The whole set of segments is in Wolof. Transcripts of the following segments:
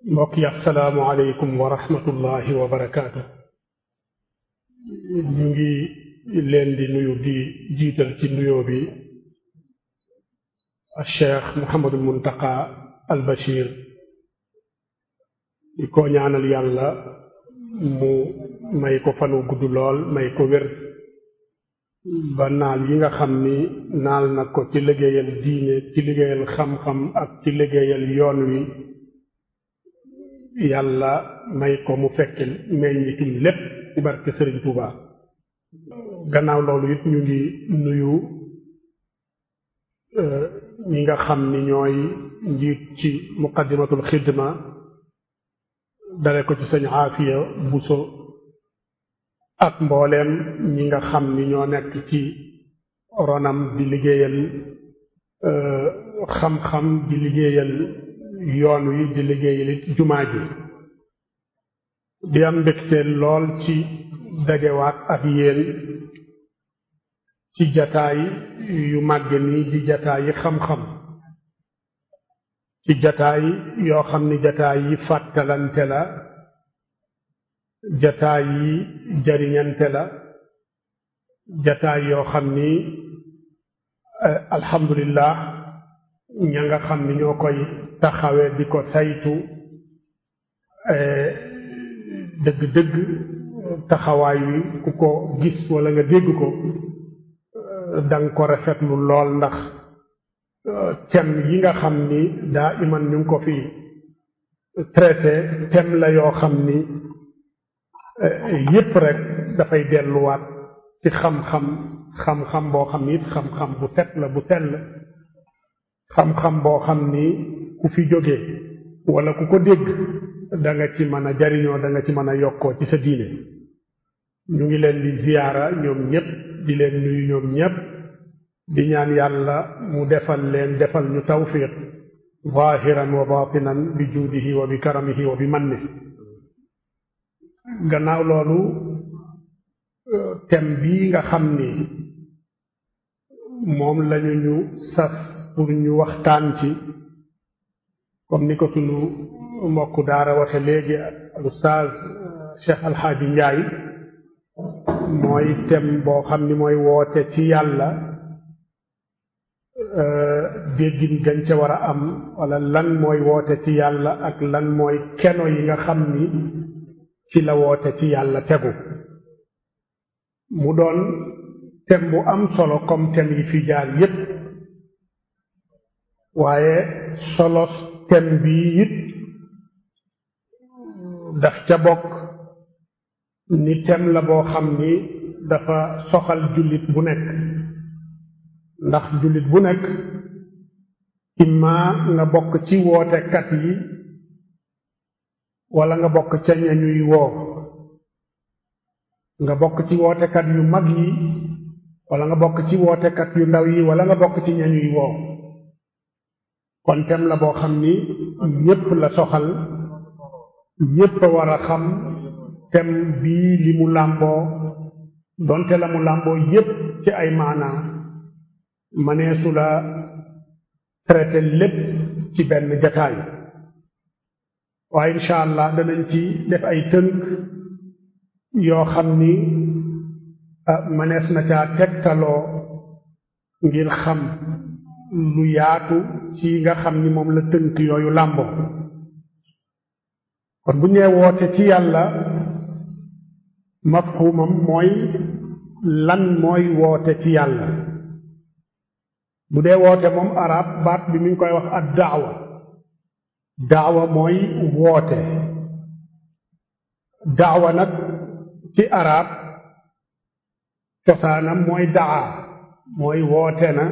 mbokk yi assalaamu aleykum wa rahmatullahi wa barakaatu ñu ngi leen di nuyu di jiital ci nuyoo bi cheikh Mouhamadul Muntaqa al Bachir di ko ñaanal yàlla mu may ko fanu gudd lool may ko wér ba naal yi nga xam ni naal na ko ci liggéeyal diine ci liggéeyal xam-xam ak ci liggéeyal yoon wi yàlla may ko mu fekk meññitum lépp ci barke Sëriñ Tuuba gannaaw loolu it ñu ngi nuyu ñi nga xam ni ñooy njiit ci muqaddimatul xidma dale ko ci sëñ Aafiya Buso ak mbooleem ñi nga xam ni ñoo nekk ci ronam di liggéeyal xam-xam di liggéeyal yoon wi di liggéeyal jumaa ji di am mbégte lool ci dajewaat ak yéen ci jataay yu màgge nii di jataay yi xam-xam ci jataay yoo xam ni jataay yi fàttalante la jataay yi jariñante la jataay yoo xam ni alhamdulillah ña nga xam ni ñoo koy taxawe di ko saytu dëgg-dëgg taxawaay wi ku ko gis wala nga dégg ko danga ko rafetlu lool ndax thème yi nga xam ni daa iman ñu ngi ko fi traité thème la yoo xam ni yépp rek dafay delluwaat ci xam-xam xam-xam boo xam ni it xam-xam bu set la bu sell xam-xam boo xam ni ku fi jógee wala ku ko dégg da nga ci mën a jariñoo da nga ci mën a yokkoo ci sa diine ñu ngi leen di ziyaara ñoom ñépp di leen nuyu ñoom ñépp di ñaan yàlla mu defal leen defal ñu tawfiq zahiran wa batinan bi juudihi wa bi karamihi wa bi manni gannaaw loolu thème bii nga xam ni moom lañu ñu sas pour ñu waxtaan ci comme ni ko sunu mbokk daara waxe léegi al ustaaz Cheikh Alxaaji Njaay mooy thème boo xam ni mooy woote ci yàlla déggin gañ ca war a am wala lan mooy woote ci yàlla ak lan mooy keno yi nga xam ni ci la woote ci yàlla tegu mu doon thème bu am solo comme thème yi fi jaar yépp waaye solo thème bii it daf ca bokk ni thème la boo xam ni dafa soxal jullit bu nekk ndax jullit bu nekk imma nga bokk ci wootekat yi wala nga bokk ca ñañuy woo nga bokk ci wootekat yu mag yi wala nga bokk ci wootekat yu ndaw yi wala nga bokk ci ñañuy woo kon tem la boo xam ni ñépp la soxal ñépp a war a xam tem bii li mu làmboo donte la mu làmboo yépp ci ay maanaa maneesu la traité lépp ci benn jataay waaye incha allah danañ ci def ay tënk yoo xam ni manees na caa tegtaloo ngir xam lu yaatu ci nga xam ni moom la tënk yooyu làmboo kon bu ñee woote ci yàlla mafhumam mooy lan mooy woote ci yàlla bu dee woote moom arab baat bi mi ngi koy wax ad daawa daawa mooy woote daawa nag ci arab cosaanam mooy daa mooy woote na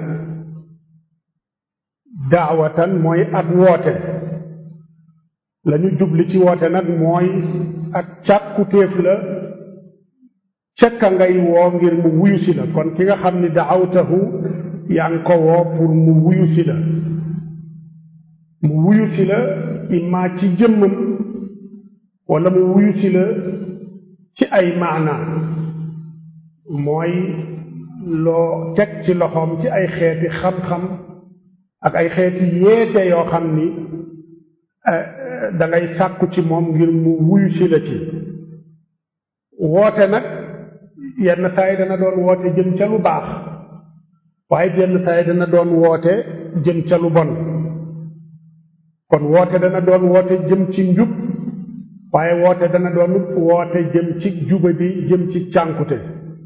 daawatan mooy ak woote lañu jubli ci woote nag mooy ak càkkutéef la cekka ngay woo ngir mu wuyu si la kon ki nga xam ni daawtahu yaa ngi ko woo pour mu wuyu si la mu wuyu si la imma ci jëmmam wala mu wuyu si la ci ay maana mooy loo teg ci loxoom ci ay xeeti xam-xam ak ay xeeti yeete yoo xam ni da ngay sàkku ci moom ngir mu wuyu si la ci woote nag yenn saa yi dana doon woote jëm ca lu baax waaye yenn saa yi dana doon woote jëm ca lu bon kon woote dana doon woote jëm ci njub waaye woote dana doon woote jëm ci jubadi jëm ci cànkute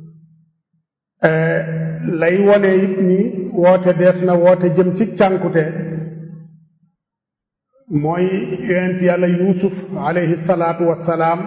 lay wone it ni woote dees na woote jëm ci cànkute mooy yonent yàlla yuusuf alayhi salaatu wassalaam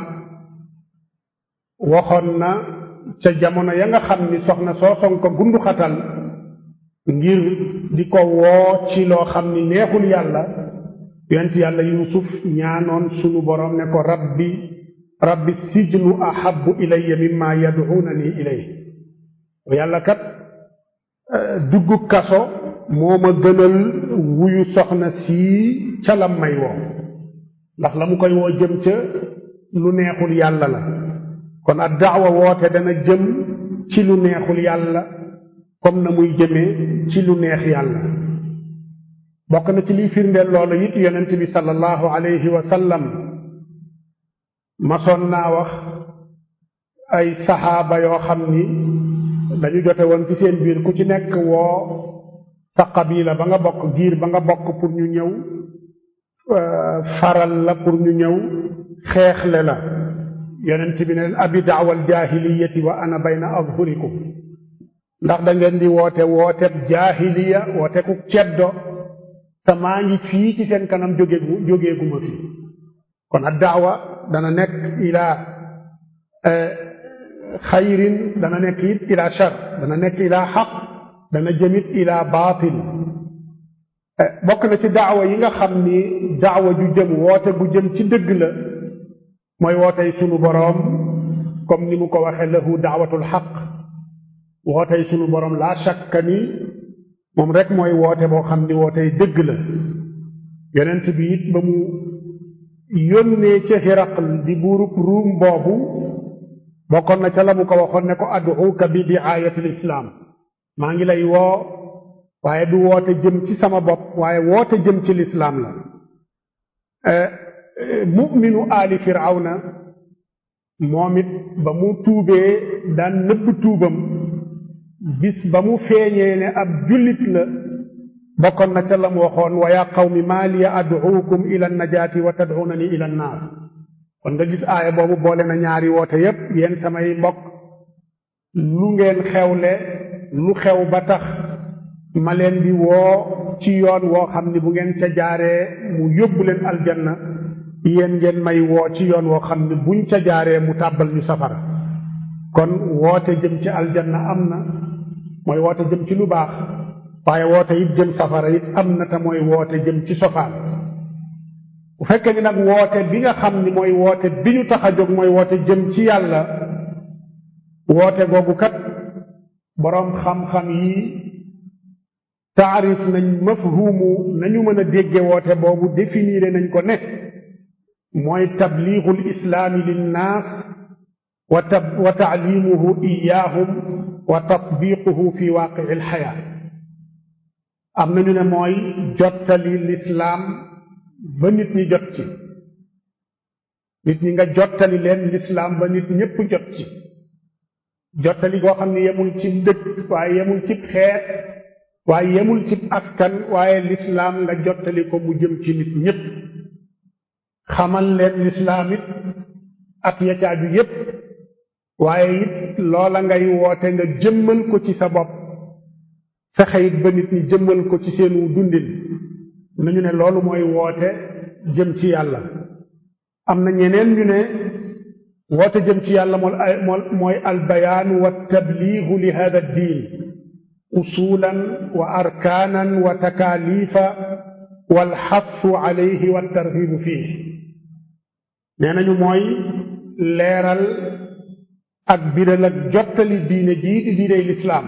waxoon na ca jamono ya nga xam ni soxna sooson ko gundu xatal ngir di ko woo ci loo xam ni neexul yàlla yonent yàlla yuusuf ñaanoon sunu boroom ne ko rabbi rabbi sijnu ahabbu ilayya mimma yad'unani ilay yàlla kat dugg kaso moo ma gënal wuyu soxna sii ca lam may woo ndax la mu koy woo jëm ca lu neexul yàlla la kon ad daawa woote dana jëm ci lu neexul yàlla comme na muy jëmee ci lu neex yàlla bokk na ci liy firndeel loolu it yonent bi sallallahu alayhi wa sallam masoon naa wax ay saxaaba yoo xam ni dañu jote woon ci seen biir ku ci nekk woo sa qabila ba nga bokk giir ba nga bokk pour ñu ñëw faral la pour ñu ñëw xeexle la yonent bi ne leen abi daawal jaahiliyati wa ana bayna azhurikum ndax da ngeen di woote wooteb jaahiliya woote ku ceddo te maa ngi fii ci seen kanam jógeegu jógeeguma fi kon ad daawa dana nekk ila xayrin dana nekk it ila shar dana nekk ila xaq dana jëmit ila baatil bokk na ci daawa yi nga xam ni daawa ju jëm woote gu jëm ci dëgg la mooy wootey sunu boroom comme ni mu ko waxe lahu daawatul xaq wootey sunu boroom laa shakka ni moom rek mooy woote boo xam ni wootey dëgg la yonent bi it ba mu yónnee ca Hiraql di buurub ruum boobu bokkoon na ca la mu ko waxoon ne ko ad'uka bi diaayatil islaam maa ngi lay woo waaye du woote jëm ci sama bopp waaye woote jëm ci lislaam la mu'minu aali firawna moom it ba mu tuubee daan nëbb tuubam bis ba mu feeñee ne ab jullit la bokkoon na ca la mu waxoon wa yaa qawmi maa liya ad'uukum ila najaati wa tad'uunani ila naar kon nga gis aaya boobu boole na ñaari woote yépp yéen samay mbokk lu ngeen xewle lu xew ba tax ma leen di woo ci yoon woo xam ni bu ngeen ca jaaree mu yóbbu leen aljanna yéen ngeen may woo ci yoon woo xam ni buñ ca jaaree mu tàbbal ñu safara kon woote jëm ci aljanna am na mooy woote jëm ci lu baax waaye woote it jëm safara it am na te mooy woote jëm ci sofaan bu fekkee ni nag woote bi nga xam ni mooy woote bi ñu tax a jóg mooy woote jëm ci yàlla woote googu kat boroom xam-xam yi taarif nañ mafhumu nañu mën a dégge woote boobu définir nañ ko ne mooy tabliixul islaami linnaas wa tab wa taalimuhu iyaahum wa tatbiquhu fi waaqii alxayaa am nañu ne mooy jottali lislaam ba nit ñi jot ci nit ñi nga jottali leen lislaam ba nit ñépp jot ci jottali goo xam ne yemul ci dëkk waaye yemul ci xeet waaye yemul ci askan waaye lislaam nga jottali ko mu jëm ci nit ñépp xamal leen lislaam it ak yacaaju yépp waaye it loola ngay woote nga jëmmal ko ci sa bopp fexe it ba nit ñi jëmmal ko ci seenu dundin nañu ne loolu mooy woote jëm ci yàlla am na ñeneen ñu ne woote jëm ci yàlla mool mooy albayaan wa tabliigu li hada diin usulan wa arkaanan wa takaalifa walxassu alayhi wa tarhibu fii nee nañu mooy leeral ak biral ak jottali diine ji di diiney lislaam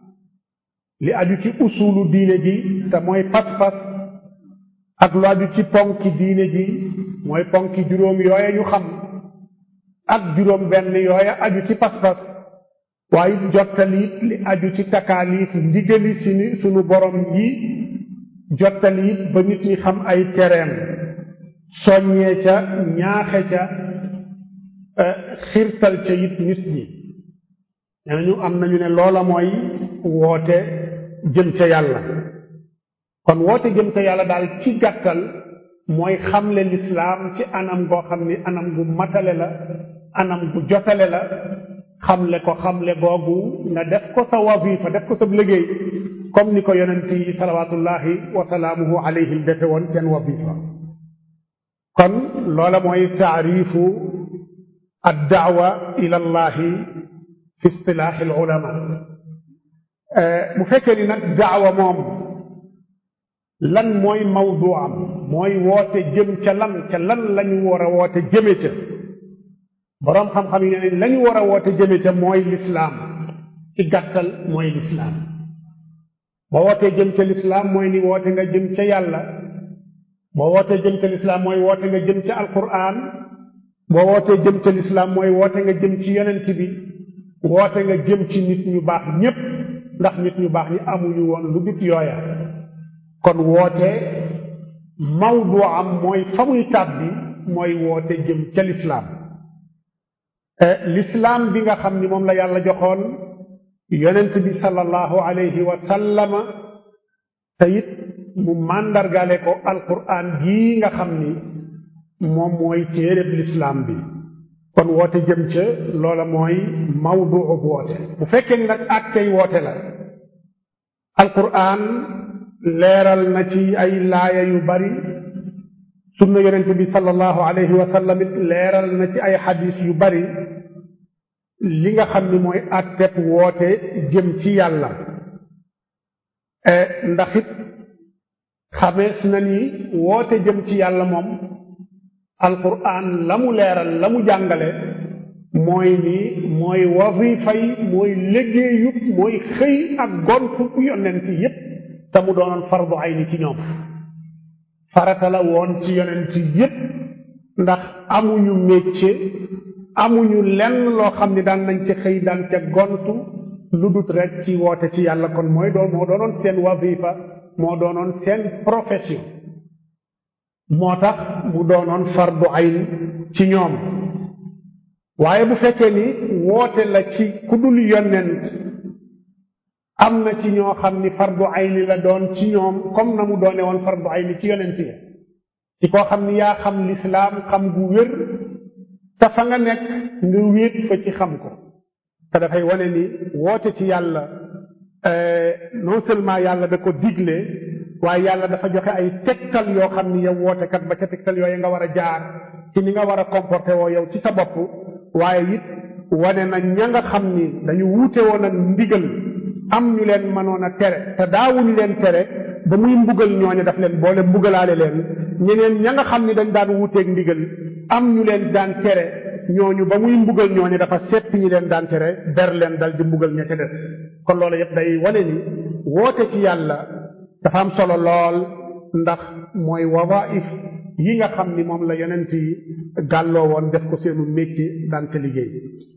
li aju ci usulu diine ji te mooy pas-pas ak lu aju ci ponki diine ji mooy ponki juróom yooya ñu xam ak juróom benn yooya aju ci pas-pas waaye jottali it li aju ci takaalif ndigali sunu sunu borom yi jottali it ba nit ñi xam ay tereem soññee ca ñaaxe ca xirtal ca it nit ñi nee nañu am nañu ne loola mooy woote jëm ca yàlla kon woote jëm ca yàlla daal ci gàttal mooy xamle lislaam ci anam goo xam ni anam gu matale la anam gu jotale la xamle ko xamle googu nga def ko sa wazifa def ko sa liggéey comme ni ko yonent yi salawatullahi wa salaamuhu alayhim defe woon seen wazifa kon loola mooy taarifu addaawa ila allahi fi istilaahi al ulama bu fekkee ni nag daawa moom lan mooy mawdu am mooy woote jëm ca lan ca lan lañu war a woote jëme ca boroom xam-xam yi ne lañu war a woote jëme ca mooy lislaam ci gàttal mooy lislaam boo wootee jëm ca lislaam mooy ni woote nga jëm ca yàlla boo wootee jëm ca lislaam mooy woote nga jëm ca alquran boo wootee jëm ca lislaam mooy woote nga jëm ci yonent bi woote nga jëm ci nit ñu baax ñépp ndax nit ñu baax ñi amuñu woon lu dut yooya kon woote mawdu am mooy fa muy tàbbi mooy woote jëm ca lislaam lislaam bi nga xam ni moom la yàlla joxoon yonent bi sallallahu alayhi wa sallama te it mu màndargale ko alquran gii nga xam ni moom mooy téereb lislaam bi kon woote jëm ca loola mooy mawdu woote bu fekkee ni nag àttey woote la alquran leeral na ci ay laaya yu bari sunna yonent bi sallallahu alayhi wa sallam it leeral na ci ay xadis yu bari li nga xam ni mooy àtteb woote jëm ci yàlla ndax it xamees na ni woote jëm ci yàlla moom alquran la mu leeral la mu jàngale mooy ni mooy wazifay mooy liggéeyub mooy xëy ak gontu yonent yépp te mu doonoon fardu ayni ci ñoom farata la woon ci yonent yépp ndax amuñu métier amuñu lenn loo xam ni daan nañ ca xëy daan ca gontu lu dut rek ci woote ci yàlla kon mooy doon moo doonoon seen wazifa moo doonoon seen profession moo tax mu doonoon fardu ayn ci ñoom waaye bu fekkee ni woote la ci ku dul yonent am na ci ñoo xam ni fardu ayni la doon ci ñoom comme na mu doone woon fardu ayni ci yonent ya ci koo xam ni yaa xam lislaam xam gu wér te fa nga nekk nga wéet fa ci xam ko te dafay wane ni woote ci yàlla non seulement yàlla da ko digle waaye yàlla dafa joxe ay tegtal yoo xam ni yow wootekat ba ca tegtal yooyu nga war a jaar ci ni nga war a comporté woo yow ci sa bopp waaye it wane na ña nga xam ni dañu wuute woon ak ndigal am ñu leen mënoon a tere te daawuñu leen tere ba muy mbugal ñooñu daf leen boole mbugalaale leen ñeneen ña nga xam ni dañ daan wuuteeg ndigal am ñu leen daan tere ñooñu ba muy mbugal ñooñu dafa seppi ñi leen daan tere ber leen dal di mbugal ña ca des kon loolu yëpp day wane ni woote ci yàlla dafa am solo lool ndax mooy wawaif yi nga xam ni moom la yonent yi gàlloo woon def ko seenu métier daan ca liggéey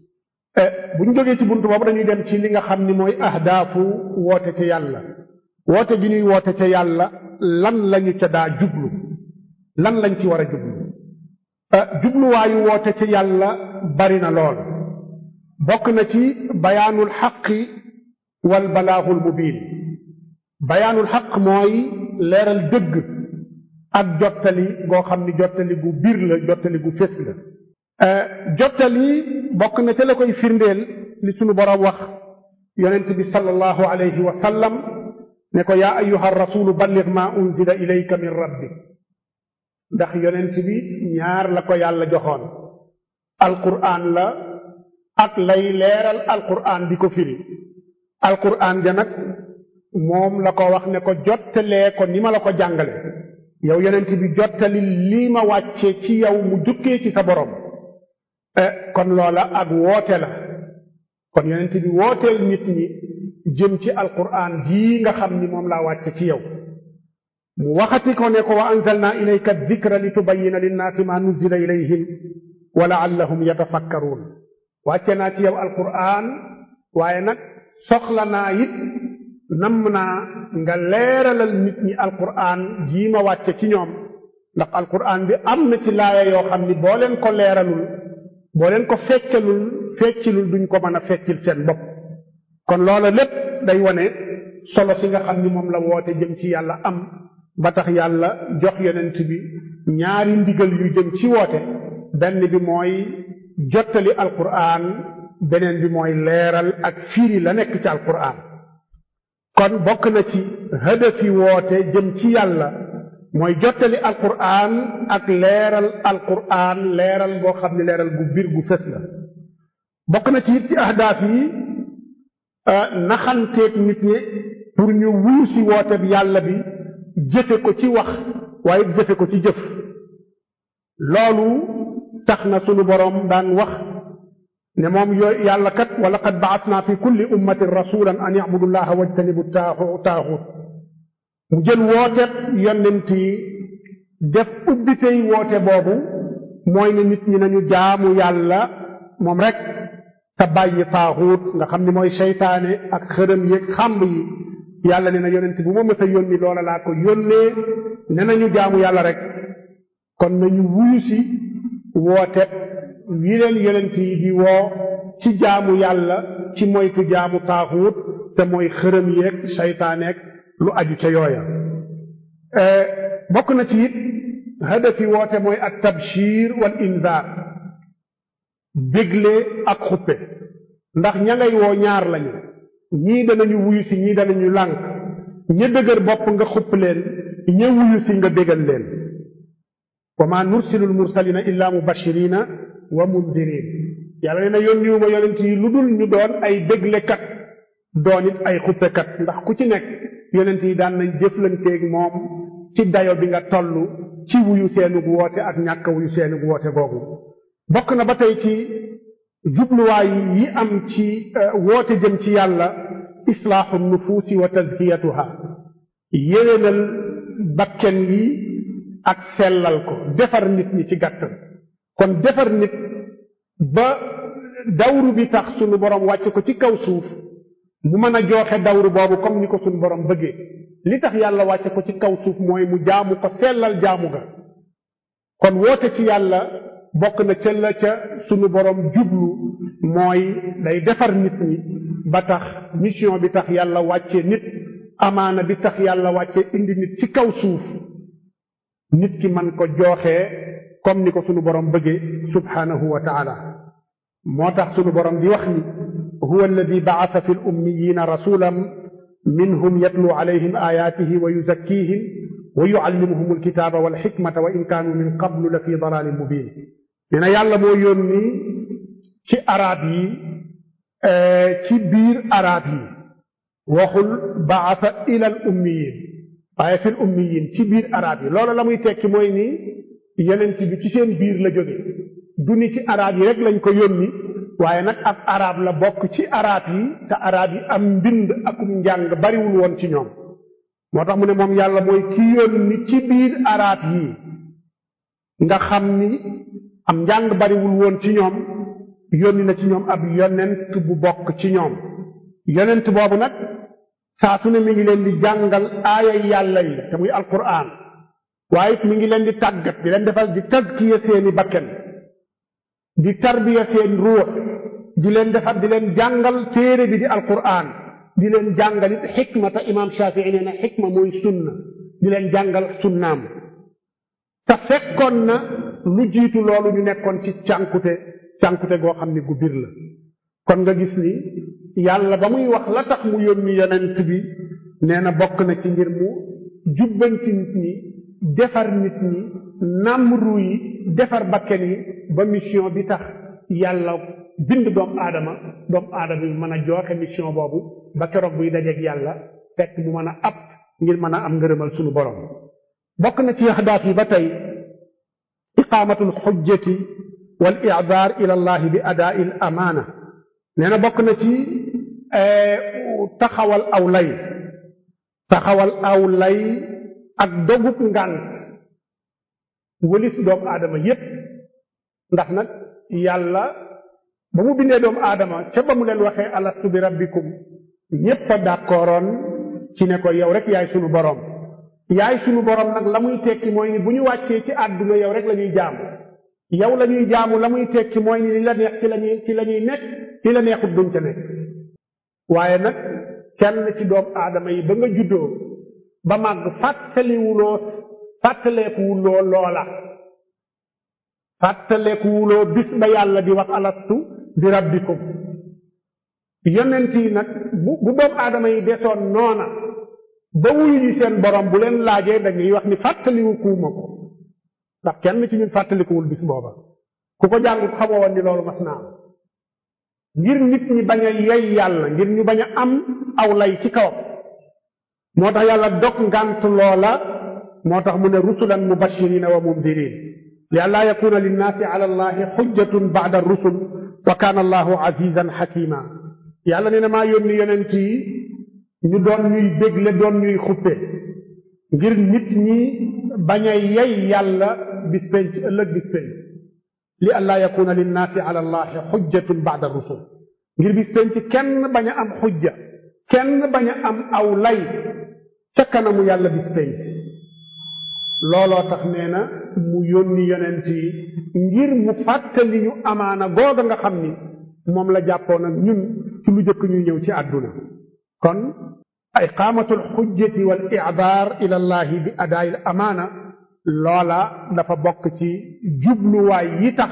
bu ñu jógee ci buntu boobu dañuy dem ci li nga xam ni mooy ahdaafu woote ca yàlla woote gi ñuy woote ca yàlla lan lañu ca daa jublu lan lañ ci war a jublu jubluwaayu woote ca yàlla bari na lool bokk na ci bayaanul xaqi wal balaaxul mubiin bayaanul xaq mooy leeral dëgg ak jottali goo xam ni jottali gu biir la jottali gu fés la jottali bokk na ca la koy firndeel li sunu boroom wax yonent bi sallallahu alayhi wa sallam ne ko yaa ayuha rasulu balligh ma unzila ilayka min rabbik ndax yonent bi ñaar la ko yàlla joxoon alquraan la ak lay leeral alquraan di ko firi alquraan ja nag moom la ko wax ne ko jottalee ko ni ma la ko jàngale yow yonent bi jottali lii ma wàcce ci yow mu jukkee ci sa borom kon loola ak woote la kon yonent bi wooteel nit ñi jëm ci alquran jii nga xam ni moom laa wàcce ci yow mu waxati ko ne ko wa anzalna ilayka dikra li tubayina linnaasi ma nuzila ilayhim wa laallahum yatafakkaruun wàcce naa ci yow alquran waaye nag soxla naa it namm naa nga leeralal nit ñi alquran jii ma wàcce ci ñoom ndax alquran bi am na ci laaya yoo xam ni boo leen ko leeralul boo leen ko feccalul feccilul duñ ko mën a feccil seen bopp kon loola lépp day wone solo si nga xam ni moom la woote jëm ci yàlla am ba tax yàlla jox yonent bi ñaari ndigal yu jëm ci woote benn bi mooy jottali alquran beneen bi mooy leeral ak firi la nekk ci alquran kon bokk na ci hadafi woote jëm ci yàlla mooy jottali alquran ak leeral alquran leeral boo xam ne leeral gu biir gu fës la bokk na ci it ci ahdaaf yi naxanteeg nit ñi pour ñu wuyu si woote bi yàlla bi jëfe ko ci wax waaye jëfe ko ci jëf loolu tax na sunu boroom daan wax ne moom yooyu yàlla kat wa laqad ba'athna fi kulli ummatin rasulan an ya'budu llaha wajtanibu taaxut mu jël wooteeb yonent yi def ubbitey woote boobu mooy ne nit ñi nañu jaamu yàlla moom rek te bàyyi taaxut nga xam ni mooy seytaane ak xërëm yeeg xàmb yi yàlla ne na yonent bu ma mës a yónni loola laa ko yónnee ne nañu jaamu yàlla rek kon nañu wuyu si woote wi leen yonent yi di woo ci jaamu yàlla ci moytu jaamu taaxut te mooy xërëm yeeg seytaaneeg lu aju ca yooya bokk na ci it hadafi woote mooy at tabshir wal inzaar bégle ak xuppe ndax ña ngay woo ñaar lañu ñii danañu wuyu si ñii danañu lànk ña dëgër bopp nga xupp leen ña wuyu si nga bégal leen wa ma nursilu lmursalina illa mubashirina wa mundirin yàlla nee na yónniwuma yonent yi lu dul ñu doon ay béglekat doon it ay xuppekat ndax ku ci nekk yonent yi daan nañ jëflanteeg moom ci dayo bi nga toll ci wuyu seenug woote ak ñàkk wuyu seenug woote googu bokk na ba tey ci jubluwaay yi am ci woote jëm ci yàlla islaaxu nufuusi wa tazkiyatuha yéwénal bakken yi ak sellal ko defar nit ñi ci gàttal kon defar nit ba dawru bi tax sunu borom wàcc ko ci kaw suuf mu mën a jooxe dawru boobu comme ni ko sunu borom bëggee li tax yàlla wàcce ko ci kaw suuf mooy mu jaamu ko sellal jaamu ga kon woote ci yàlla bokk na ca la ca sunu borom jublu mooy day defar nit ñi ba tax mission bi tax yàlla wàcce nit amaana bi tax yàlla wàcce indi nit ci kaw suuf nit ki man ko jooxee comme ni ko sunu borom bëggee subhanahu wa taala moo tax sunu borom di wax ni huwa alladi ba'atha fi l-ummiyina rasulan minhum yatlu alayhim ayatihi wa yuzakkihim wa yuallimuhum alkitaba walxikmata wa in kaanu min qablu la fi dalalin mubin nee na yàlla moo yónni ci arab yi ci biir arab yi waxul baasa ila al ummiyin waaye fil ummiyin ci biir arab yi loolu la muy tekki mooy ni yonent bi ci seen biir la jóge du ni ci arab yi rek lañ ko yónni waaye nag ab arab la bokk ci arab yi te arab yi am mbind akum njàng bariwul woon ci ñoom moo tax mu ne moom yàlla mooy ki yónni ci biir arab yi nga xam ni am njàng bariwul woon ci ñoom yónni na ci ñoom ab yonent bu bokk ci ñoom yonent boobu nag saa su ne mi ngi leen di jàngal aaya yàlla yi te muy alquran waaye it mi ngi leen di tàggat di leen defal di tazkiya seeni bakken di tarbiya seen ruux di leen defal di leen jàngal téere bi di alquran di leen jàngal it xikma te imaam Shafii nee na xikma mooy sunna di leen jàngal sunnaam te fekkoon na lu jiitu loolu ñu nekkoon ci cànkute cànkute goo xam ni gu bir la kon nga gis ni yàlla ba muy wax la tax mu yónni yonent bi nee na bokk na ci ngir mu jubbanti nit ñi defar nit ñi nàmm ru yi defar bakken yi ba mission bi tax yàlla bind doomu aadama doomu aadama bi mën a jooxe mission boobu ba keroog buy dajeeg yàlla fekk mu mën a ab ngir mën a am ngërëmal sunu borom bokk na ci ahdaaf yi ba tey iqaamatul xujjati wal i'daar ila allah bi adaa'i al amaana nee na bokk na ci taxawal aw lay taxawal aw lay ak dogub ngànt wëlis doomu aadama yépp ndax nag yàlla ba mu bindee doomu aadama ca ba mu leen waxee alastu bi rabbikum ñépp a d'accordoon ci ne ko yow rek yaay sunu boroom yaay sunu borom nag la muy tekki mooy ni bu ñu wàccee ci àdduna yow rek la ñuy jaamu yow la ñuy jaamu la muy tekki mooy ni li la neex ci la ñuy ci la ñuy nekk li la neexut duñ ca nekk waaye nag kenn ci doomu aadama yi ba nga juddoo ba màgg fàttaliwuloo fàttaleekuwuloo loola fàttaleekuwuloo bis ba yàlla di wax alastu bi rabbikum yonent yi nag bu bu doomu aadama yi desoon noona ba wuyu ji seen borom bu leen laajee dañuy wax ni fàttaliwu kuuma ko ndax kenn ci ñun fàttalikuwul bis booba ku ko jàngut xamoo woon ni loolu mas naa am ngir nit ñi bañ a yey yàlla ngir ñu bañ a am aw lay ci kawam moo tax yàlla dog ngànt loola moo tax mu ne rusulan mubashirina wa mundirin li an laa yakuna linnaasi ala allahi xujjatun ba'da rusul wa kaana allahu azizan xakima yàlla nee na maa yónni yonent yi ñu doon ñuy bégle doon ñuy xuppe ngir nit ñi bañ a yey yàlla bis penc ëllëg bis penc li an laa yakuna linnaasi ala allahi xujjatun ba'da rusul ngir bis penc kenn bañ a am xujja kenn bañ a am aw lay ca kanamu yàlla bis penc looloo tax nee na mu yónni yonent yi ngir mu fàttali ñu amaana googa nga xam ni moom la jàppoon ak ñun ci lu jëkk ñuy ñëw ci àdduna kon iqaamatul xujjati wal i'daar ila allahi bi adaayil amaana loola dafa bokk ci jubluwaay yi tax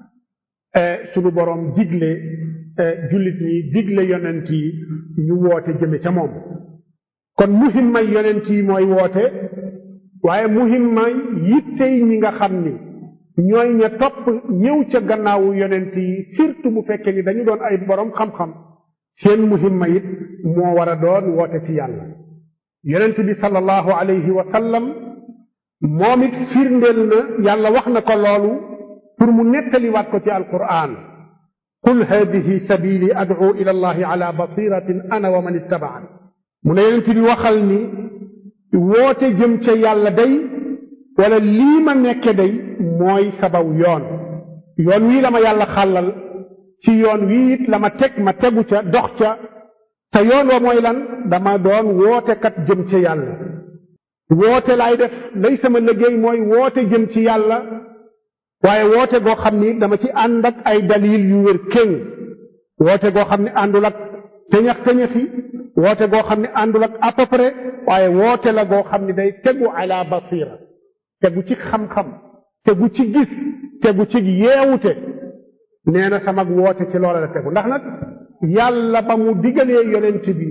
sunu boroom digle jullit ñi digle yonent yi ñu woote jëme ca moom kon muhimmay yonent yi mooy woote waaye muhimmay yittey ñi nga xam ni ñooy ña topp ñëw ca gannaawu yonent yi surtout bu fekkee ni dañu doon ay boroom xam-xam seen muhimma it moo war a doon woote ci yàlla yonent bi sallallahu alayhi wa sallam moom it firndeel na yàlla wax na ko loolu pour mu nettaliwaat ko ci alquran qul hadihi sabili ad'u ila allahi ala basiratin ana wa man ittaba'ani mu ne yonent bi waxal ni woote jëm ca yàlla day wala lii ma nekke day mooy sabaw yoon yoon wii la ma yàlla xàllal ci yoon wii it la ma teg ma tegu ca dox ca te yoon wa mooy lan dama doon wootekat jëm ca yàlla woote laay def lay sama liggéey mooy woote jëm ci yàlla waaye woote goo xam ni dama ci ànd ak ay dalil yu wér kéng woote goo xam ne àndul ak teñax teñaxi woote goo xam ne àndul ak à peu près waaye woote la goo xam ne day tegu ala basira tegu ci xam-xam tegu ci gis tegu ci yeewute nee na sama woote ci loola la tegu ndax nag yàlla ba mu digalee yonent bi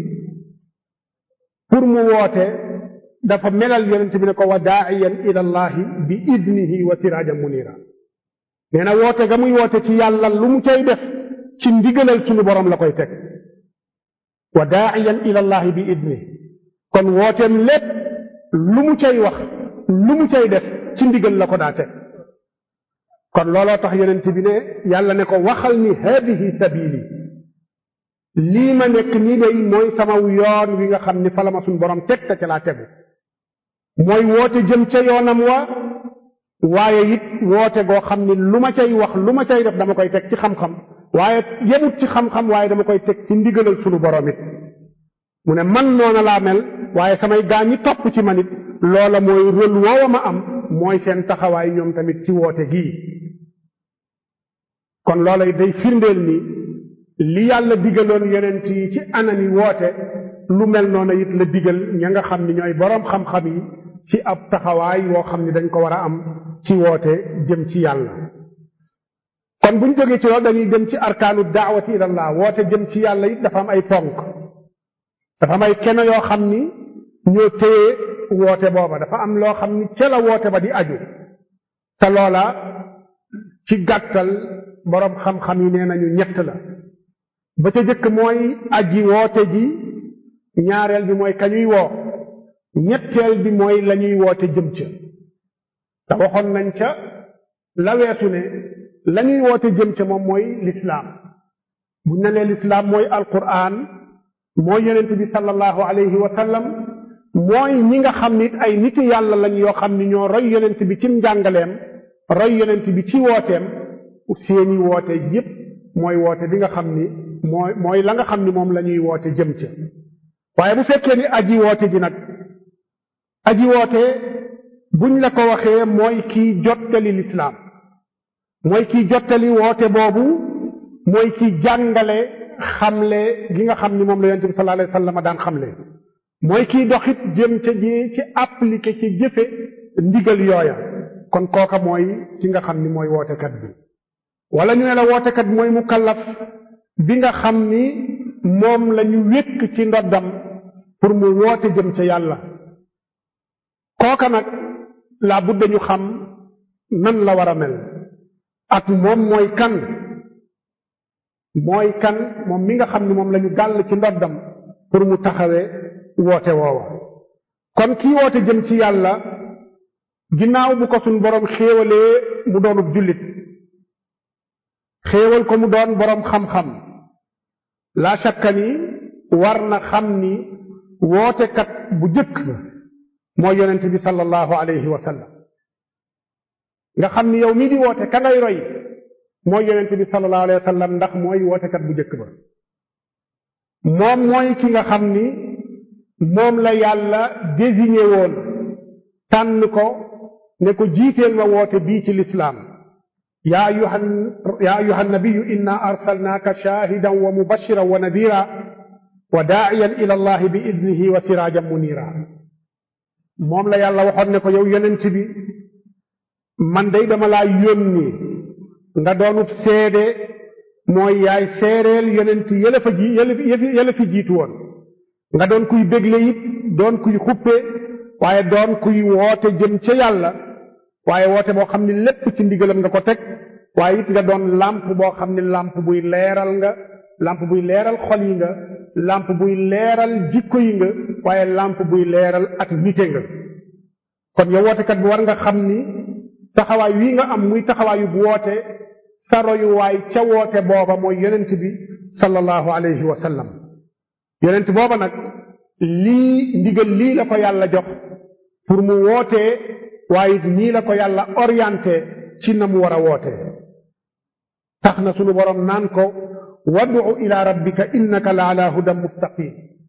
pour mu woote dafa melal yonent bi ne ko wa daaiyan ila allahi bi idnihi wa sirajan munira nee na woote ga muy woote ci yàlla lu mu cay def ci ndigalal sunu borom la koy teg wa daaiyan ila allahi bi idnihi kon wooteem lépp lu mu cay wax lu mu cay def ci ndigal la ko daa teg kon looloo tax yonent bi ne yàlla ne ko waxal ni hadihi sabili lii ma nekk nii day mooy sama yoon wi nga xam ni fa la ma suñ borom teg te ca laa tegu mooy woote jëm ca yoonam wa waaye it woote goo xam ni lu ma cay wax lu ma cay def dama koy teg ci xam-xam waaye yemut ci xam-xam waaye dama koy teg ci ndigalal sunu borom it mu ne man noona laa mel waaye samay gaa ñi topp ci man it loola mooy rôle woowa ma am mooy seen taxawaay ñoom tamit ci woote gii kon loola day firndeel ni li yàlla digaloon yonent yi ci anami woote lu mel noona it la digal ña nga xam ni ñooy boroom xam-xam yi ci ab taxawaay woo xam ni dañ ko war a am ci woote jëm ci yàlla kon buñ jógee ci loolu dañuy jëm ci arkaanu daawati ilallah woote jëm ci yàlla it dafa am ay ponk dafa am ay keno yoo xam ni ñoo téye woote booba dafa am loo xam ni ca la woote ba di aju te loola ci gàttal boroom xam-xam yi nee nañu ñett la ba ca jëkk mooy aji woote ji ñaareel bi mooy kañuy woo ñetteel bi mooy lañuy woote jëm ca te waxoon nañ ca la weesu ne lañuy woote jëm ca moom mooy lislaam buñ ne lee lislaam mooy alquran mooy yonent bi sallallahu alayhi wa sallam mooy ñi nga xam nit ay niti yàlla lañ yoo xam ni ñoo roy yonent bi ci njàngaleem roy yonent bi ci wooteem seeni woote yépp mooy woote bi nga xam ni mooy mooy la nga xam ni moom la ñuy woote jëm ca waaye bu fekkee ni aji woote ji nag aji woote buñ la ko waxee mooy kiy jottali lislaam mooy kiy jottali woote boobu mooy kiy jàngale xamle gi nga xam ni moom la yonent bi sallallahu alayhi wasallam daan xamle mooy kiy doxit jëm ca ji ci appliqué ci jëfe ndigal yooya kon kooka mooy ki nga xam ni mooy wootekat bi wala ñu ne la wootekat bi mooy mukallaf bi nga xam ni moom la ñu wékk ci ndoddam pour mu woote jëm ca yàlla kooka nag laa budda ñu xam nan la war a mel ak moom mooy kan mooy kan moom mi nga xam ni moom la ñu gàll ci ndoddam pour mu taxawee woote woowa kon kii woote jëm ci yàlla ginnaaw bu ko suñ boroom xéewalee mu doonub jullit xéewal ko mu doon boroom xam-xam laa shakka ni war na xam ni wootekat bu jëkk mooy yonent bi sallallahu alayhi wa sallam nga xam ni yow mii di woote ka ngay roy mooy yonent bi sallallahu alayhi wa sallam ndax mooy wootekat bu jëkk ba moom mooy ki nga xam ni moom la yàlla désigné woon tànn ko ne ko jiiteel ma woote bii ci lislaam yaa ayuha yaa ayuha nabiyu inna arsalnaaka shaahidan wa mubashiran wa nadira wa daa'iyan ila allahi bi idnihi wa siraajan munira moom la yàlla waxoon ne ko yow yonent bi man day dama laa yónni nga doonub seede mooy yaay seereel yonent yële fa ji yële fi jiitu woon nga doon kuy bégle it doon kuy xuppe waaye doon kuy woote jëm ca yàlla waaye woote boo xam ni lépp ci ndigalam nga ko teg waaye it nga doon làmp boo xam ni làmp buy leeral nga làmp buy leeral xol yi nga làmp buy leeral jikko yi nga waaye làmp buy leeral ak nite nga kon yow wootekat bi war nga xam ni taxawaay wii nga am muy taxawaayu bu woote sa royuwaay ca woote booba mooy yonent bi sallallahu alayhi wa sallam yonent booba nag lii ndigal lii la ko yàlla jox pour mu wootee waaye nii la ko yàlla orienté ci na mu war a wootee tax na sunu boroom naan ko wad'u ila rabbika innaka la ala hudan mustaqim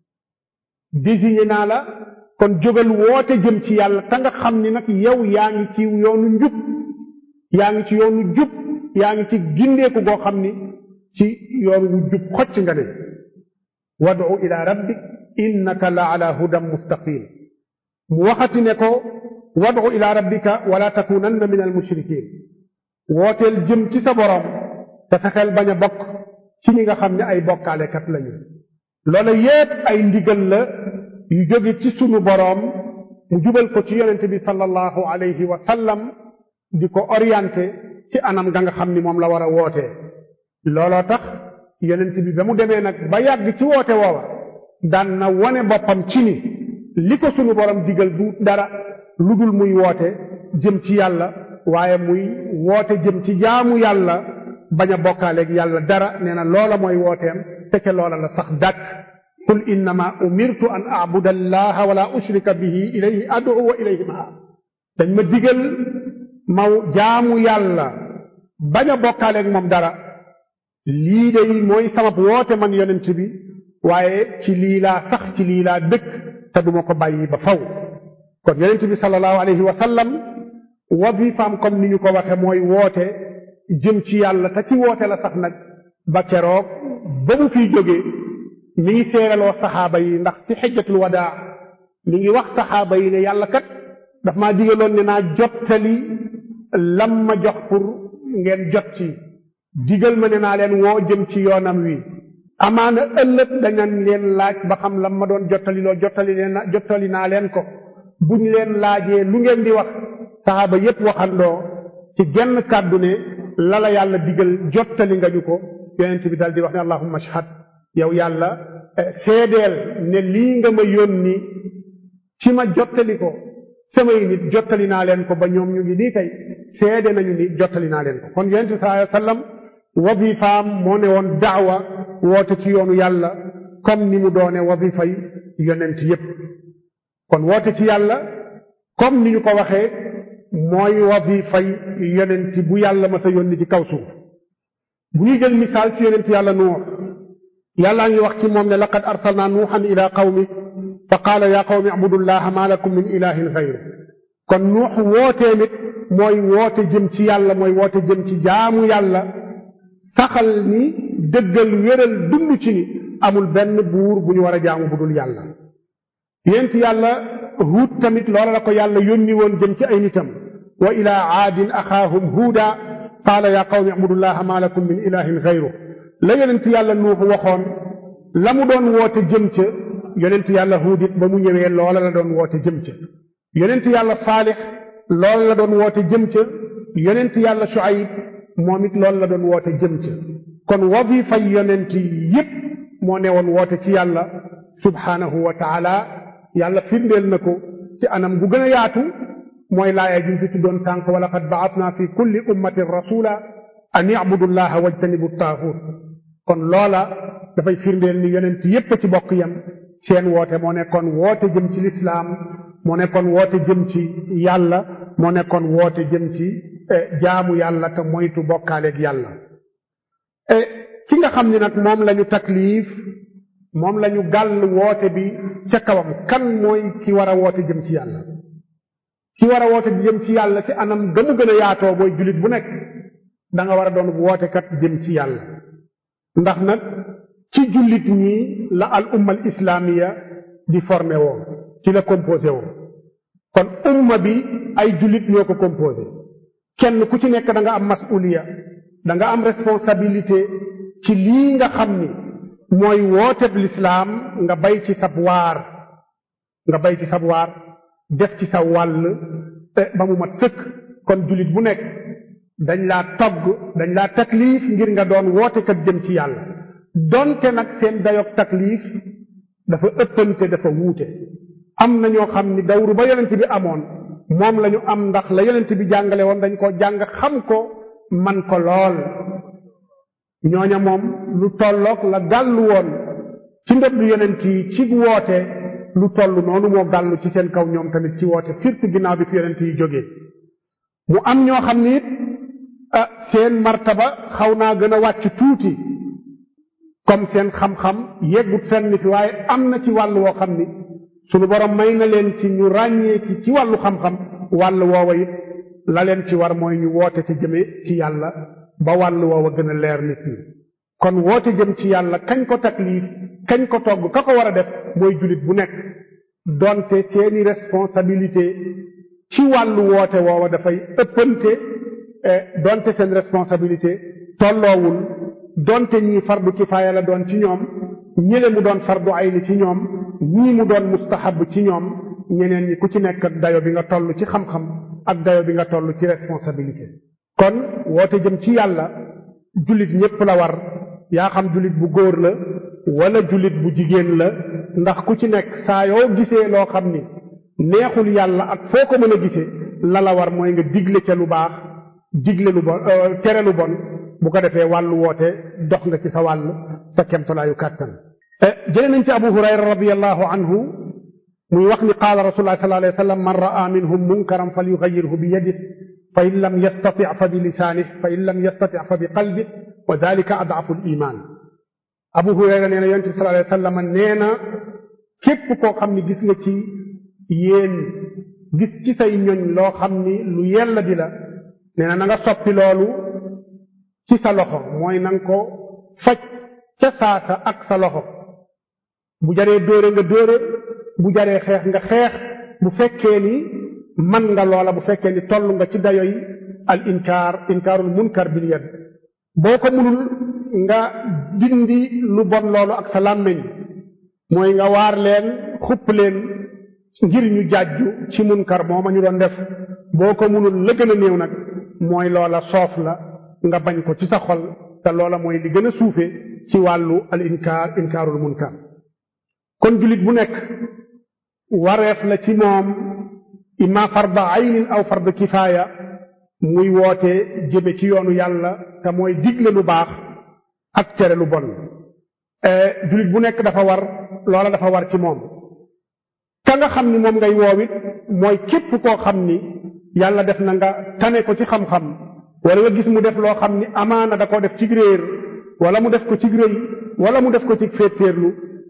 désigné naa la kon jógal woote jëm ci yàlla te nga xam ni nag yow yaa ngi ci yoonu njub yaa ngi ci yoonu jub yaa ngi ci gindeeku goo xam ni ci yoon wu jub xocc nga ne wad'u ila rabbik innaka la ala hudan mustaqim mu waxati ne ko wad'u ila rabbika wala takunanna min al mushrikin wooteel jëm ci sa boroom te fexeel bañ a bokk ci ñi nga xam ne ay bokkaalekat lañu loola yépp ay ndigal la yu jóge ci sunu boroom mu jubal ko ci yonent bi sallallahu alayhi wa sallam di ko orienté ci anam ga nga xam ni moom la war a wootee looloo tax yonent bi ba mu demee nag ba yàgg ci woote woowa daan na wone boppam ci ni li ko sunu boroom digal du dara lu dul muy woote jëm ci yàlla waaye muy woote jëm ci jaamu yàlla bañ a bokkaaleeg yàlla dara nee na loola mooy wooteem te ca loola la sax dàkk qul innama umirtu an a'buda allaha wala ushrika bihi ilayhi ad'u wa ilayhi ma'a dañ ma digal ma jaamu yàlla bañ a bokkaaleeg moom dara lii de mooy sabab woote man yonent bi waaye ci lii laa sax ci lii laa dëkk te duma ko bàyyi ba faw kon yonent bi sallallahu alayhi wa sallam wazifaam comme ni ñu ko waxe mooy woote jëm ci yàlla te ci woote la sax nag ba keroog ba mu fiy jógee mi ngi seeraloo saxaaba yi ndax ci xijjatul wadaa mi ngi wax saxaaba yi ne yàlla kat daf maa digaloon ne naa jottali lam ma jox pour ngeen jot ci digal ma ne naa leen woo jëm ci yoonam wi amaana ëllëg dañan leen laaj ba xam lam ma doon jottali loo jottali leen jottali naa leen ko buñ leen laajee lu ngeen di wax saxaaba yépp waxandoo ci genn kàddu ne la la yàlla digal jottali nga ñu ko yonent bi dal di wax ne allahumma ashhad yow yàlla seedeel ne lii nga ma yónni ci ma jottali ko samay nit jottali naa leen ko ba ñoom ñu ngi nii tey seede nañu ni jottali naa leen ko kon yonent bi sallallahu alayhi wasallam wazifaam moo ne woon daawa woote ci yoonu yàlla comme ni mu doone wazifay yonent yépp kon woote ci yàlla comme ni ñu ko waxee mooy wazifay yonent bu yàlla ma sa yónni ci kaw suuf bu ñuy jël misaal ci yonent yàlla nuux yàllaa ngi wax ci moom ne laqad arsalna nuuxan ila qawmi fa qaala yaa qawmi abudullaha ma lakum min ilahin xayru kon nuux wootee nit mooy woote jëm ci yàlla mooy woote jëm ci jaamu yàlla saxal ni dëggal wéral dund ci ni amul benn buur bu ñu war a jaamu bu dul yàlla yént yàlla huut tamit loola la ko yàlla yónni woon jëm ci ay nitam wa ila aadin axaahum huuda qaala yaa qawmi abudullaha ma lakum min ilahin xayru la yonent yàlla nuux waxoon la mu doon woote jëm ca yonent yàlla huud it ba mu ñëwee loola la doon woote jëm ca yonent yàlla saalix loola la doon woote jëm ca yonent yàlla shuayb moom it loolu la doon woote jëm ca kon wadifa yonent yépp moo ne woon woote ci yàlla subhaanahu wa taala yàlla firndeel na ko ci anam gu gën a yaatu mooy laaya ji fi tuddoon sànq wa laqad ba'atna fi kulli ummatin rasula an i'budu llaha wajtanibu taaxut kon loola dafay firndeel ni yonent yépp ci bokk yam seen woote moo nekkoon woote jëm ci lislaam moo nekkoon woote jëm ci yàlla moo nekkoon woote jëm ci jaamu yàlla te moytu bokkaaleeg yàlla ki nga xam ni nag moom lañu taklif moom lañu gàll woote bi ca kawam kan mooy ki war a woote jëm ci yàlla ki war a woote jëm ci yàlla ci anam gëmu gën a yaatoo booy jullit bu nekk da nga war a doon wootekat jëm ci yàlla ndax nag ci jullit ñi la al umma al islaamiya di formé woo ci la composé woo kon umma bi ay jullit ñoo ko composé kenn ku ci nekk da nga am masuliya da nga am responsabilité ci lii nga xam ni mooy wooteb lislaam nga bay ci sab waar nga bay ci sab waar def ci sa wàll ba mu mat sëkk kon jullit bu nekk dañ laa togg dañ laa taklif ngir nga doon wootekat jëm ci yàlla donte nag seen dayog taklif dafa ëppante dafa wuute am na ñoo xam ni dawru ba yonent bi amoon moom la ñu am ndax la yonent bi jàngale woon dañ ko jàng xam ko man ko lool ñooña moom lu tolloog la gàllu woon ci ndëbb yonent yi ci woote lu toll noonu moo gàllu ci seen kaw ñoom tamit ci woote surtout ginnaaw bi fi yonent yi jógee mu am ñoo xam ni it ah seen martaba xaw naa gën a wàcc tuuti comme seen xam-xam yeggut fenn fi waaye am na ci wàll woo xam ni sunu borom may na leen ci ñu ràññee ci ci wàllu xam-xam wàll woowa it la leen ci war mooy ñu woote ci jëme ci yàlla ba wàll woowa gën a leer nit ñi kon woote jëm ci yàlla kañ ko taklif kañ ko togg ka ko war a def mooy jullit bu nekk donte seeni responsabilité ci wàllu woote woowa dafay ëppante donte seen responsabilité tolloowul donte ñii fardu kifaaya la doon ci ñoom ñële mu doon fardu ayni ci ñoom ñii mu doon mustahab ci ñoom ñeneen ñi ku ci nekk ak dayo bi nga toll ci xam-xam ak dayo bi nga toll ci responsabilité kon woote jëm ci yàlla jullit ñépp la war yaa xam jullit bu góor la wala jullit bu jigéen la ndax ku ci nekk saa yoo gisee loo xam ni neexul yàlla ak foo ko mën a gisee la la war mooy nga digle ca lu baax digle lu bon tere lu bon bu ko defee wàllu woote dox nga ci sa wàll sa kemtalaayu kàttan jëlee nañ ci abu hurayra radiallahu anhu muy wax ni qaala rasulullah sallallahu alayhi wa sallam man raa minhum munkaran falyughayyirhu bi yadihi fa in lam yastati fa bi lisaanihi fa in lam yastati fa bi qalbihi wa dalika adafu l iman abu hurayra nee na yonent bi sallallahu alayhi wa sallam nee na képp koo xam ni gis nga ci yéen gis ci say ñoñ loo xam ni lu yella di la nee na na nga soppi loolu ci sa loxo mooy na nga ko faj ca saasa ak sa loxo bu jaree dóore nga dóore bu jaree xeex nga xeex bu fekkee ni man nga loola bu fekkee ni toll nga ci dayoy al inkaar inkaarul munkar bil yad boo ko mënul nga dindi lu bon loolu ak sa làmmeñ mooy nga waar leen xupp leen ngir ñu jàjju ci munkar mooma ñu doon def boo ko mënul la gën a néew nag mooy loola soof la nga bañ ko ci sa xol te loola mooy li gën a suufe ci wàllu al inkaar inkaarul munkar kon jullit bu nekk wareef la ci moom imma farda aynin aw farda kifaaya muy woote jëme ci yoonu yàlla te mooy digle lu baax ak tere lu bon jullit bu nekk dafa war loola dafa war ci moom ka nga xam ni moom ngay woowit mooy képp koo xam ni yàlla def na nga tane ko ci xam-xam wala nga gis mu def loo xam ni amaana da koo def ci réer wala mu def ko ci rëy wala mu def ko ci féetéerlu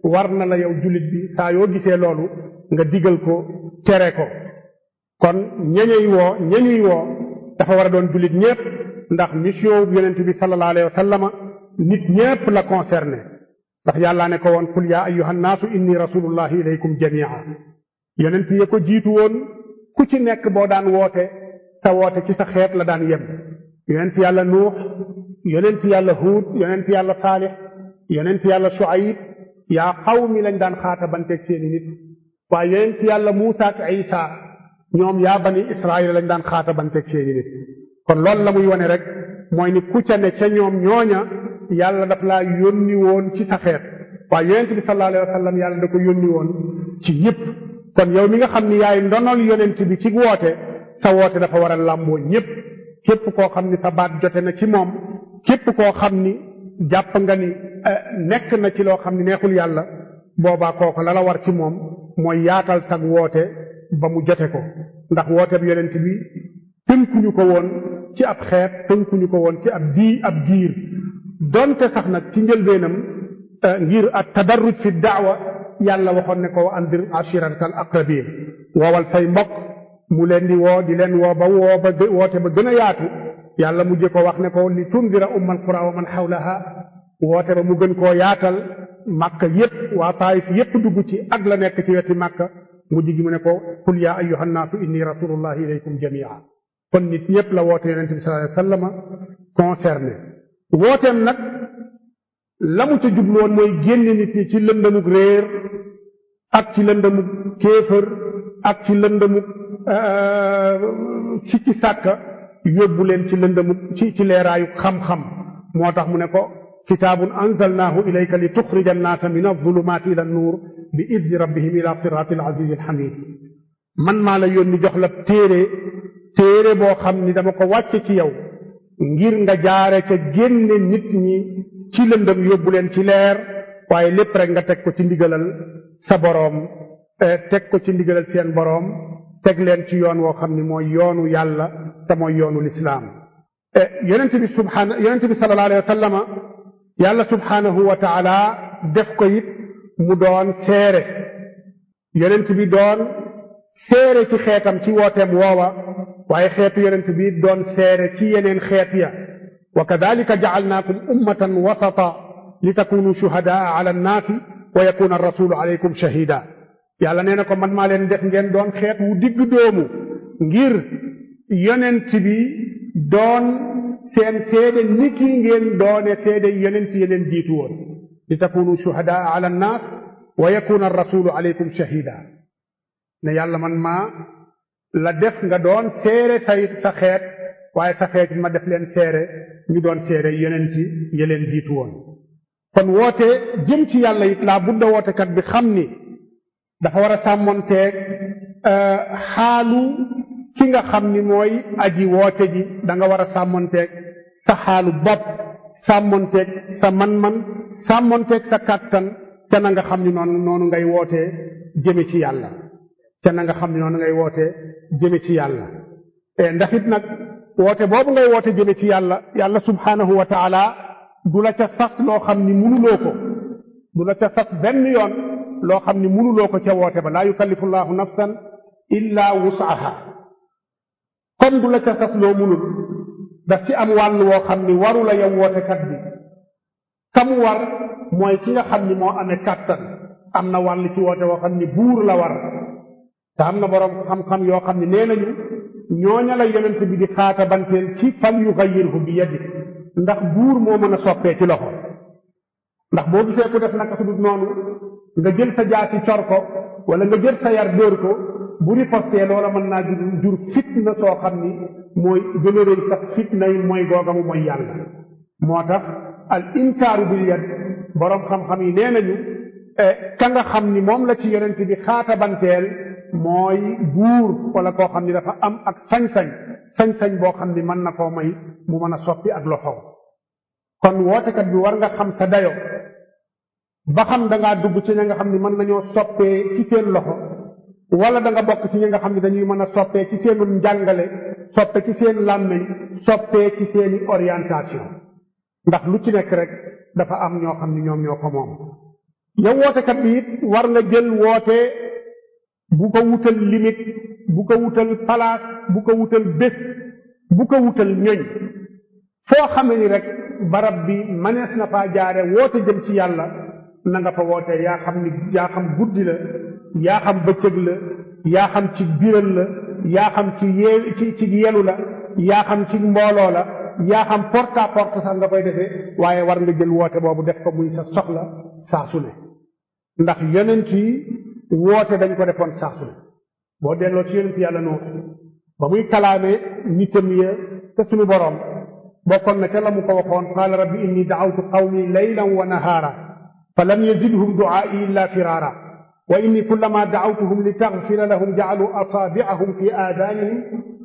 war na la yow jullit bi saa yoo gisee loolu nga digal ko tere ko kon ñañuy woo ñañuy woo dafa war a doon jullit ñépp ndax mission yonent bi sallallahu alayhi wa sallama nit ñépp la concerné ndax yàllaa ne ko woon qul yaa ayyuhan naasu inni rasulullahi ilaykum jamia yonent ya ko jiitu woon ku ci nekk boo daan woote sa woote ci sa xeet la daan yem yonent yàlla nuux yonent yàlla huud yonent yàlla saalix yonent yàlla shuayb yaa qawmi lañ daan xaata banteeg seeni nit waaye yonent yàlla muusa ak isa ñoom yaa bani israil lañ daan xaata banteeg seeni nit kon loolu la muy wone rek mooy ni ku ca ne ca ñoom ñooña yàlla daf laa yónni woon ci sa xeet waaye yonent bi sallallahu alayhi wa sallam yàlla da ko yónni woon ci ñëpp kon yow mi nga xam ni yaay ndonol yonent bi ci woote sa woote dafa war a làmboo ñëpp képp koo xam ni sa baat jote na ci moom képp koo xam ni jàpp nga ni nekk na ci loo xam ni neexul yàlla boobaa kooku la la war ci moom mooy yaatal sag woote ba mu jote ko ndax woote bi yonent bi tënkuñu ko woon ci ab xeet tënkuñu ko woon ci ab dii ab giir donte sax nag ci njëlbeenam ngir at tadarruj fi daawa yàlla waxoon ne ko andir ashiratal aqrabin woowal say mbokk mu leen di woo di leen woo ba woo ba woote ba gën a yaatu yàlla mujje ko wax ne ko li tundira ummal qura wa man xawlaha woote ba mu gën koo yaatal màkka yépp waa taayif yépp dugg ci ak la nekk ci weti màkka mujj gi mu ne ko qul yaa ayyuhan naasu inni rasulullahi ilaykum jamia kon nit ñépp la woote yonente bi sallallahu alayhi wasallam concerné wooteem nag la mu ca jubloon mooy génne nit ñi ci lëndamug réer ak ci lëndamug kéefër ak ci lëndamug ci ci sàkka yóbbu leen ci lëndamug ci ci leeraayu xam-xam moo tax mu ne ko kitaabun anzalnaahu ilayka li tuxrija annaasa min alzulumaati ila annuur bi idni rabbihim ila siraati alazizi alxamid man maa la yónni jox la téere téere boo xam ni dama ko wàcce ci yow ngir nga jaare ca génne nit ñi ci lëndëm yóbbu leen ci leer waaye lépp rek nga teg ko ci ndigalal sa boroom teg ko ci ndigalal seen boroom teg leen ci yoon woo xam ni mooy yoonu yàlla te mooy yoonu lislaam yonent bi subhaana yonent bi sallallahu alayhi wa sallama yàlla subhaanahu wa taala def ko it mu doon seere yonent bi doon seere ci xeetam ci wooteem woowa waaye xeetu yonent bi doon seere ci yeneen xeet ya wa kadalika jacalnaakum ummatan wasata li takunu shuhadaa ala annaasi wa yakuna arrasulu alaykum shahida yàlla nee na ko man maa leen def ngeen doon xeet wu digg doomu ngir yonent bi doon seen seede ni ki ngeen doone seede yonent yi leen jiitu woon li takunu shuhadaa ala annaas wa yakuna arrasulu alaykum shahida ne yàlla man maa la def nga doon seere say sa xeet waaye sa xeet ma def leen seere ñu doon seere yonent yi leen jiitu woon kon woote jëm ci yàlla it laa budda wootekat bi xam ni dafa war a sàmmonteeg xaalu ki nga xam ni mooy aji woote ji da nga war a sàmmonteeg sa xaalu bopp sàmmonteeg sa man-man sàmmonteeg sa kàttan ca na nga xam ni noonu noonu ngay wootee jëme ci yàlla ca na nga xam ni noonu ngay wootee jëme ci yàlla ndax it nag woote boobu ngay woote jëme ci yàlla yàlla subhaanahu wa taala du la ca sas loo xam ni munuloo ko du la ca sas benn yoon loo xam ni munuloo ko ca woote ba laa yukallifu llahu nafsan illa wusaha kon du la ca sas loo munul daf ci am wàll woo xam ni waru la yow wootekat bi kam war mooy ki nga xam ni moo amee kàttan am na wàll ci woote woo xam ni buur la war te am na boroom xam-xam yoo xam ne nee nañu ñooña la yonent bi di xaata banteel ci fal yugayyirhu bi yadi ndax buur moo mën a soppee ci loxo ndax boo gisee ku def naka su dul noonu nga jël sa jaasi cor ko wala nga jël sa yar dóor ko bu ripostee loola mën naa jur jur fitna soo xam ni mooy gën a rëy sax fitna yi mooy googamu mooy yàlla moo tax al inkaaru bil yad boroom xam-xam yi nee nañu ka nga xam ni moom la ci yonent bi xaata banteel mooy buur wala koo xam ni dafa am ak sañ-sañ sañ-sañ boo xam ni mën na koo may mu mën a soppi ak loxo kon wootekat bi war nga xam sa dayo ba xam da ngaa dugg ci ña nga xam ni mën nañoo soppee ci seen loxo wala da nga bokk ci ñi nga xam ni dañuy mën a soppee ci seenu njàngale soppe ci seen làmmiñ soppee ci seeni orientation ndax lu ci nekk rek dafa am ñoo xam ni ñoom ñoo ko moom yow wootekat bi it war nga jël woote bu ko wutal limite bu ko wutal place bu ko wutal bés bu ko wutal ñoñ foo xame ni rek barab bi manees na faa jaare woote jëm ci yàlla na nga fa woote yaa xam ni yaa xam guddi la yaa xam bëccëg la yaa xam ci biral la yaa xam ci yee ci ci yelu la yaa xam ci mbooloo la yaa xam porte à porte sax nga koy defee waaye war nga jël woote boobu def ko muy sa soxla saa su ne ndax yonent yi woote dañ ko defoon saa su ne boo delloo ci yonent yàlla noonu ba muy kalaame nitam ya te suñu boroom bokkoon na ca la mu ko waxoon qaala rabbi inni da'awtu qawmi laylan wa nahaara fa lam yazidhum du'aa'i illa firaara wa inni kullama da'awtuhum li taghfira lahum ja'alu asaabi'ahum fi aadanihim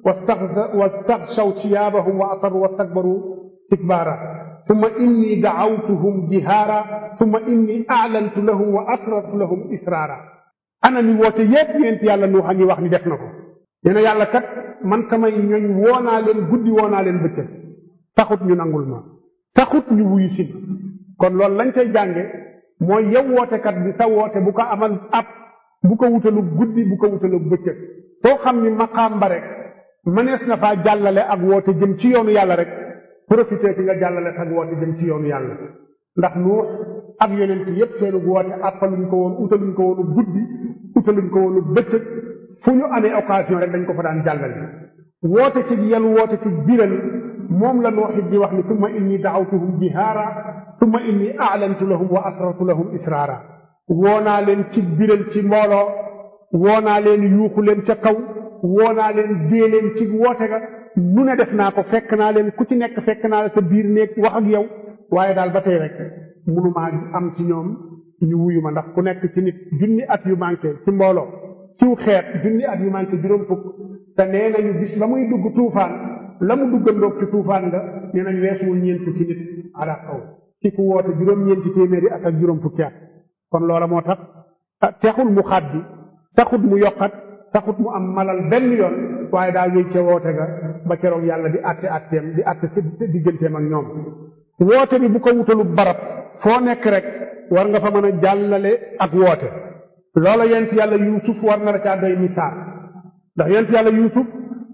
wastaghshaw siyaabahum wa asarru wastakbaru istikbaara thumma inni da'awtuhum jihaara thumma inni a'lantu lahum wa asrartu lahum israara ana ni woote yépp yonent yàlla nu xam ni wax ni def na ko nee na yàlla kat man samay ñoñ woonaa leen guddi woonaa leen bëccëg taxut ñu nangul ma taxut ñu wuyu si kon loolu lañ cay jànge mooy yow wootekat bi sa woote bu ko amal ab bu ko wutalu guddi bu ko wutalu bëccëg soo xam ni maqaam ba rek mënees na faa jàllale ak woote jëm ci yoonu yàlla rek profité ci nga jàllale ak woote jëm ci yoonu yàlla ndax nuux ak yonent yépp seenu woote àppaluñ ko woon utaluñ ko woonu guddi utaluñ ko woonu bëccëg fu ñu amee occasion rek dañ ko fa daan jàllale woote ci yelu woote ci biral moom la nooxit di wax ni summa inni daawtuhum jihaara summa inni a'lantu lahum wa asrartu lahum israara woonaa leen ci biral ci mbooloo woonaa leen yuuxu leen ca kaw woonaa leen dee leen ci woote ga nu ne def naa ko fekk naa leen ku ci nekk fekk naa la sa biir néeg wax ak yow waaye daal ba tey rek munumaa am ci ñoom ñu wuyu ma ndax ku nekk ci nit junni at yu manqué ci mbooloo ciw xeet junni at yu manqué juróom fukk te nee nañu bis ba muy dugg tuufaan la mu duggandoog ci tuufaan nga nee nañ weesuwul ñeent fukki nit ala kaw ci ku woote juróom-ñeenti téeméeri at ak juróom fukki at kon loola moo tax texul mu xaddi taxut mu yokkat taxut mu am malal benn yoon waaye daa wéy ca woote ga ba keroog yàlla di àtte àtteem di àtte sa digganteem ak ñoom woote bi bu ko wutalu barab foo nekk rek war nga fa mën a jàllale ak woote loola yent yàlla yuusuf war na la caa doy misaal ndax yent yàlla yuusuf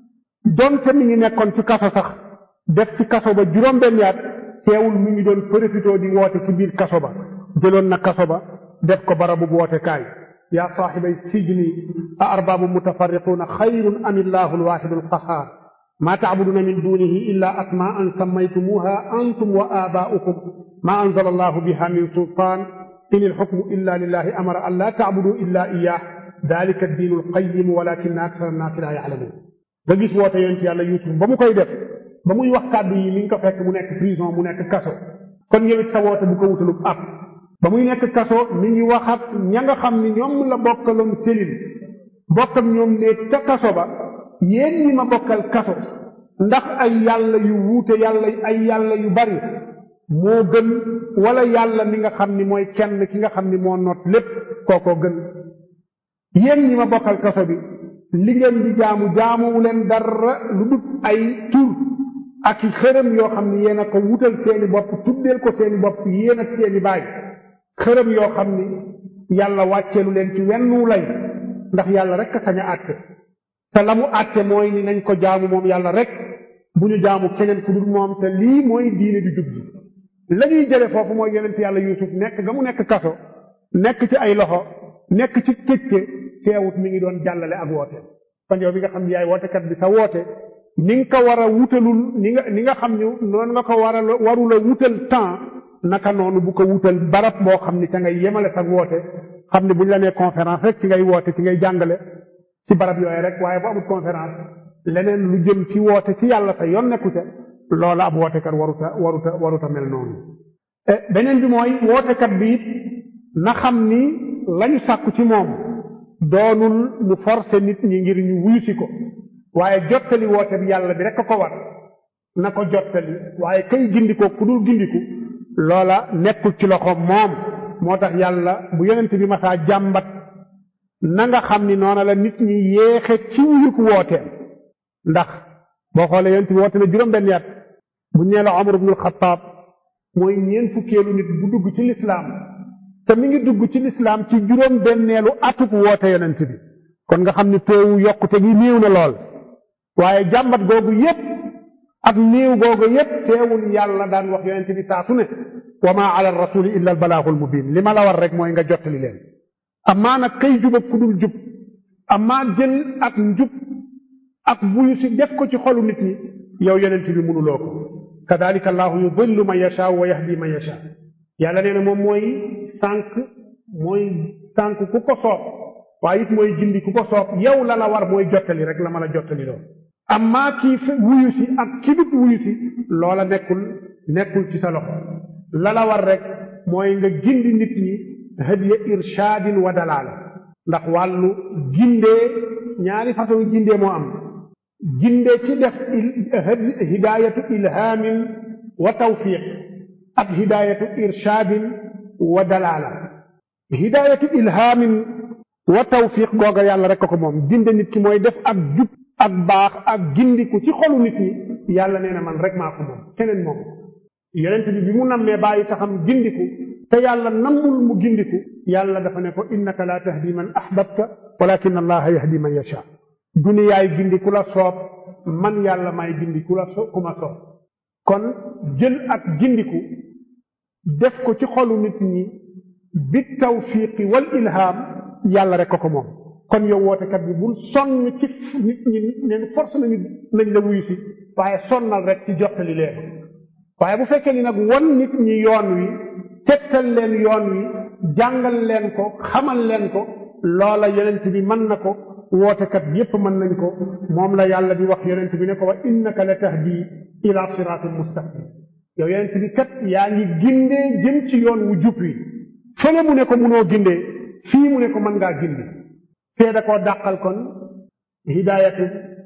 donte mi ngi nekkoon ci kaso sax def ci kaso ba juróom benn yaat teewul mi ngi doon profité di woote ci biir kaso ba jëloon na kaso ba def ko barabu woote kaay yaa saaxibay sijni a arbaabu mutafarriquuna xayrun am illahu alwaxidu alqahaar maa tacbuduuna min dunihi illa asmaa'an sammaytumuuha antum wa aabaa'ukum maa anzala allahu biha min sultaan in alxukmu illa lillahi amara an laa tacbuduu illa iyaah dalika addiinu alqayim walakinna aksara annaasi laa yaclamuun nga gis woote yonent yàlla Yuusuf ba mu koy def ba muy wax kàddu yi mi ngi ko fekk mu nekk prison mu nekk kaso kon yow it sa woote bu ko wutalub ab ba muy nekk kaso mi ngi waxat ña nga xam ni ñoom la bokkaloon selil bokk ak ñoom ne ca kaso ba yéen ñi ma bokkal kaso ndax ay yàlla yu wuute yàlla ay yàlla yu bari moo gën wala yàlla mi nga xam ni mooy kenn ki nga xam ni moo noot lépp kookoo gën yéen ñi ma bokkal kaso bi li ngeen di jaamu jaamuwu leen dara lu dut ay tur ak i xërëm yoo xam ni yéen a ko wutal seeni bopp tuddeel ko seeni bopp yéen ak seeni baay xërëm yoo xam ni yàlla wàcceelu leen ci wennu lay ndax yàlla rek a sañ a àtte te la mu àtte mooy ni nañ ko jaamu moom yàlla rek bu ñu jaamu keneen ku dul moom te lii mooy diine di jub ji la ñuy jële foofu mooy yonent yàlla yuusuf nekk ga mu nekk kaso nekk ci ay loxo nekk ci tëjte teewut mi ngi doon jàllale ak woote kon yow bi nga xam ne yaay wootekat bi sa woote ni nga ko war a wutalul ni nga ni nga xam ne noonu nga ko war a warula wutal temps naka noonu bu ko wutal barab boo xam ni ca ngay yemale sa woote xam ne bu ñu la nee conférence rek ci ngay woote ci ngay jàngale ci barab yooyu rek waaye bu amul conférence leneen lu jëm ci woote ci yàlla sa yoon nekku ca loola ab wootekat waruta waruta waruta mel noonu beneen bi mooy wootekat bi it na xam ni lañu sàkku ci moom doonul mu forcer nit ñi ngir ñu wuyusi ko waaye jottali woote bi yàlla bi rek a ko war na ko jottali waaye kay gindikoo ku dul gindiku loola nekkul ci loxo moom moo tax yàlla bu yonent bi masaa jàmbat na nga xam ni noona la nit ñi yéexe ci wuyuk wooteem ndax boo xoolee yonent bi woote na juróom benn at bu ñee la Omar ibnul Xattaab mooy ñeen fukkeelu nit bu dugg ci lislaam te mi ngi dugg ci lislaam ci juróom benneelu atuk woote yonent bi kon nga xam ni teewu yokkute gi néew na lool waaye jàmbat googu yépp ak néew googu yépp teewul yàlla daan wax yonent bi saa su ne wa ma ala rasuli illa al balaagul mubin li ma la war rek mooy nga jottali leen amaa nag kay jub ak ku dul jub amaa jël ak njub ak buyu si def ko ci xolu nit ñi yow yonent bi mënuloo ko kadalika allahu yudillu man yasha wa yahdi man yasha yàlla nee na moom mooy sànq mooy sànq ku ko soob waaye it mooy gindi ku ko soob yow la la war mooy jottali rek la ma la jottali lool amaa kii wuyu si ak ki dut wuyu si loola nekkul nekkul ci sa loxo la la war rek mooy nga gindi nit ñi hadiya irshaadin wa dalaala ndax wàllu gindee ñaari façon gindee moo am gindee ci def hidaayatu ilhaamin wa tawfiq ak hidaayatu irshaadin wa dalaala hidaayatu ilhaamin wa tawfiq googa yàlla rek ko moom ginde nit ki mooy def ak jub ak baax ak gindiku ci xolu nit ñi yàlla nee na man rek maa ko moom keneen moom yonent bi bi mu nammee bàyyi taxam gindiku te yàlla nammul mu gindiku yàlla dafa ne ko innaka la tahdi man ahbabta walakin allaha yahdi man yasha duniyaay gindi ku la soob man yàlla may gindi ku la so ku ma soob kon jël ak gindiku def ko ci xolu nit ñi bi tawfiqi wal ilham yàlla rek ko ko moom kon yow wootekat bi bul sonn ci nit ñi neen force nañu nañ la wuyu si waaye sonnal rek ci jottali leen waaye bu fekkee ni nag won nit ñi yoon wi tegtal leen yoon wi jàngal leen ko xamal leen ko loola yonent bi mën na ko wootekat yépp mën nañ ko moom la yàlla di wax yonent bi ne ko wa innaka la tahdi ila siratin mustaqim yow yonent bi kat yaa ngi gindee jëm ci yoon wu jub wi fële mu ne ko munoo gindee fii mu ne ko mën ngaa gindi fee da koo dàqal kon hidaayatu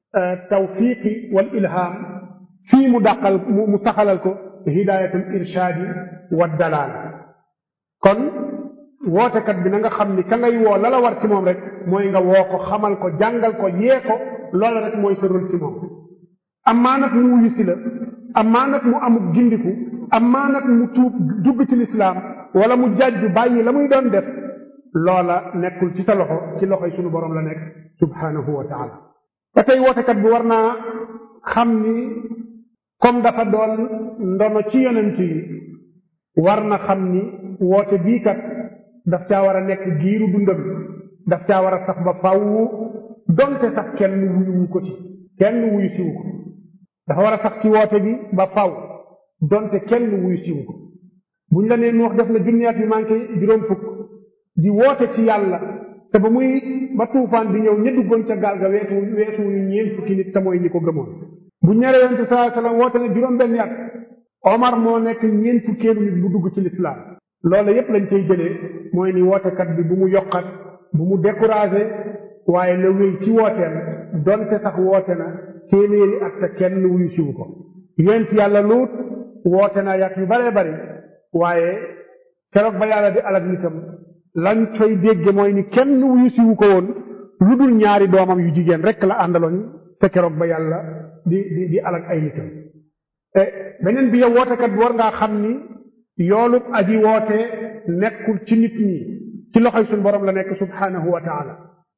tawfiqi wal ilham fii mu dàqal mu saxalal ko hidaayatul irshaadi wa dalaal kon wootekat bi na nga xam ni ka ngay woo la la war ci moom rek mooy nga woo ko xamal ko jàngal ko yee ko loola rek mooy sa rôle ci moom amaa nag mu wuyu si la amaa nag mu amuk gindiku amaa nag mu tuub dugg ci lislaam wala mu jàjju bàyyi la muy doon def loola nekkul ci sa loxo ci loxoy sunu borom la nekk subhanahu wa taala ba tey wootekat bi war naa xam ni comme dafa doon ndono ci yonent yi war na xam ni woote bii kat daf caa war a nekk giiru dundam daf caa war a sax ba faw donte sax kenn wuyu ko ci kenn wuyu siwu ko dafa war a sax ci woote bi ba faw donte kenn wuyu siwu ko buñ la nee nuux def na junniyaat yu manqué juróom fukk di woote ci yàlla te ba muy ba tuufaan di ñëw ña duggoon ca gaal ga weesu weesu ñu ñeent fukki nit te mooy ñi ko gëmoon bu ñare yonente sallallahu alayhi wasallam woote ne juróom benn at Omar moo nekk ñeent fukkeelu nit bu dugg ci lislaam loolu yépp lañ cay jëlee mooy ni wootekat bi bu mu yokkat bu mu découragé waaye la wéy ci wooteem donte sax woote na téeméeri at te kenn wuyu siwu ko yonent yàlla luut woote na yàq yu baree bari waaye keroog ba yàlla di alag nitam lañ fay dégge mooy ni kenn wuyu siwu ko woon lu dul ñaari doomam yu jigéen rek la àndaloon te keroog ba yàlla di di di alag ay nitam beneen bi yow wootekat bi war ngaa xam ni yoolub aji woote nekkul ci nit ñi ci loxoy suñu borom la nekk subhanahu wa taala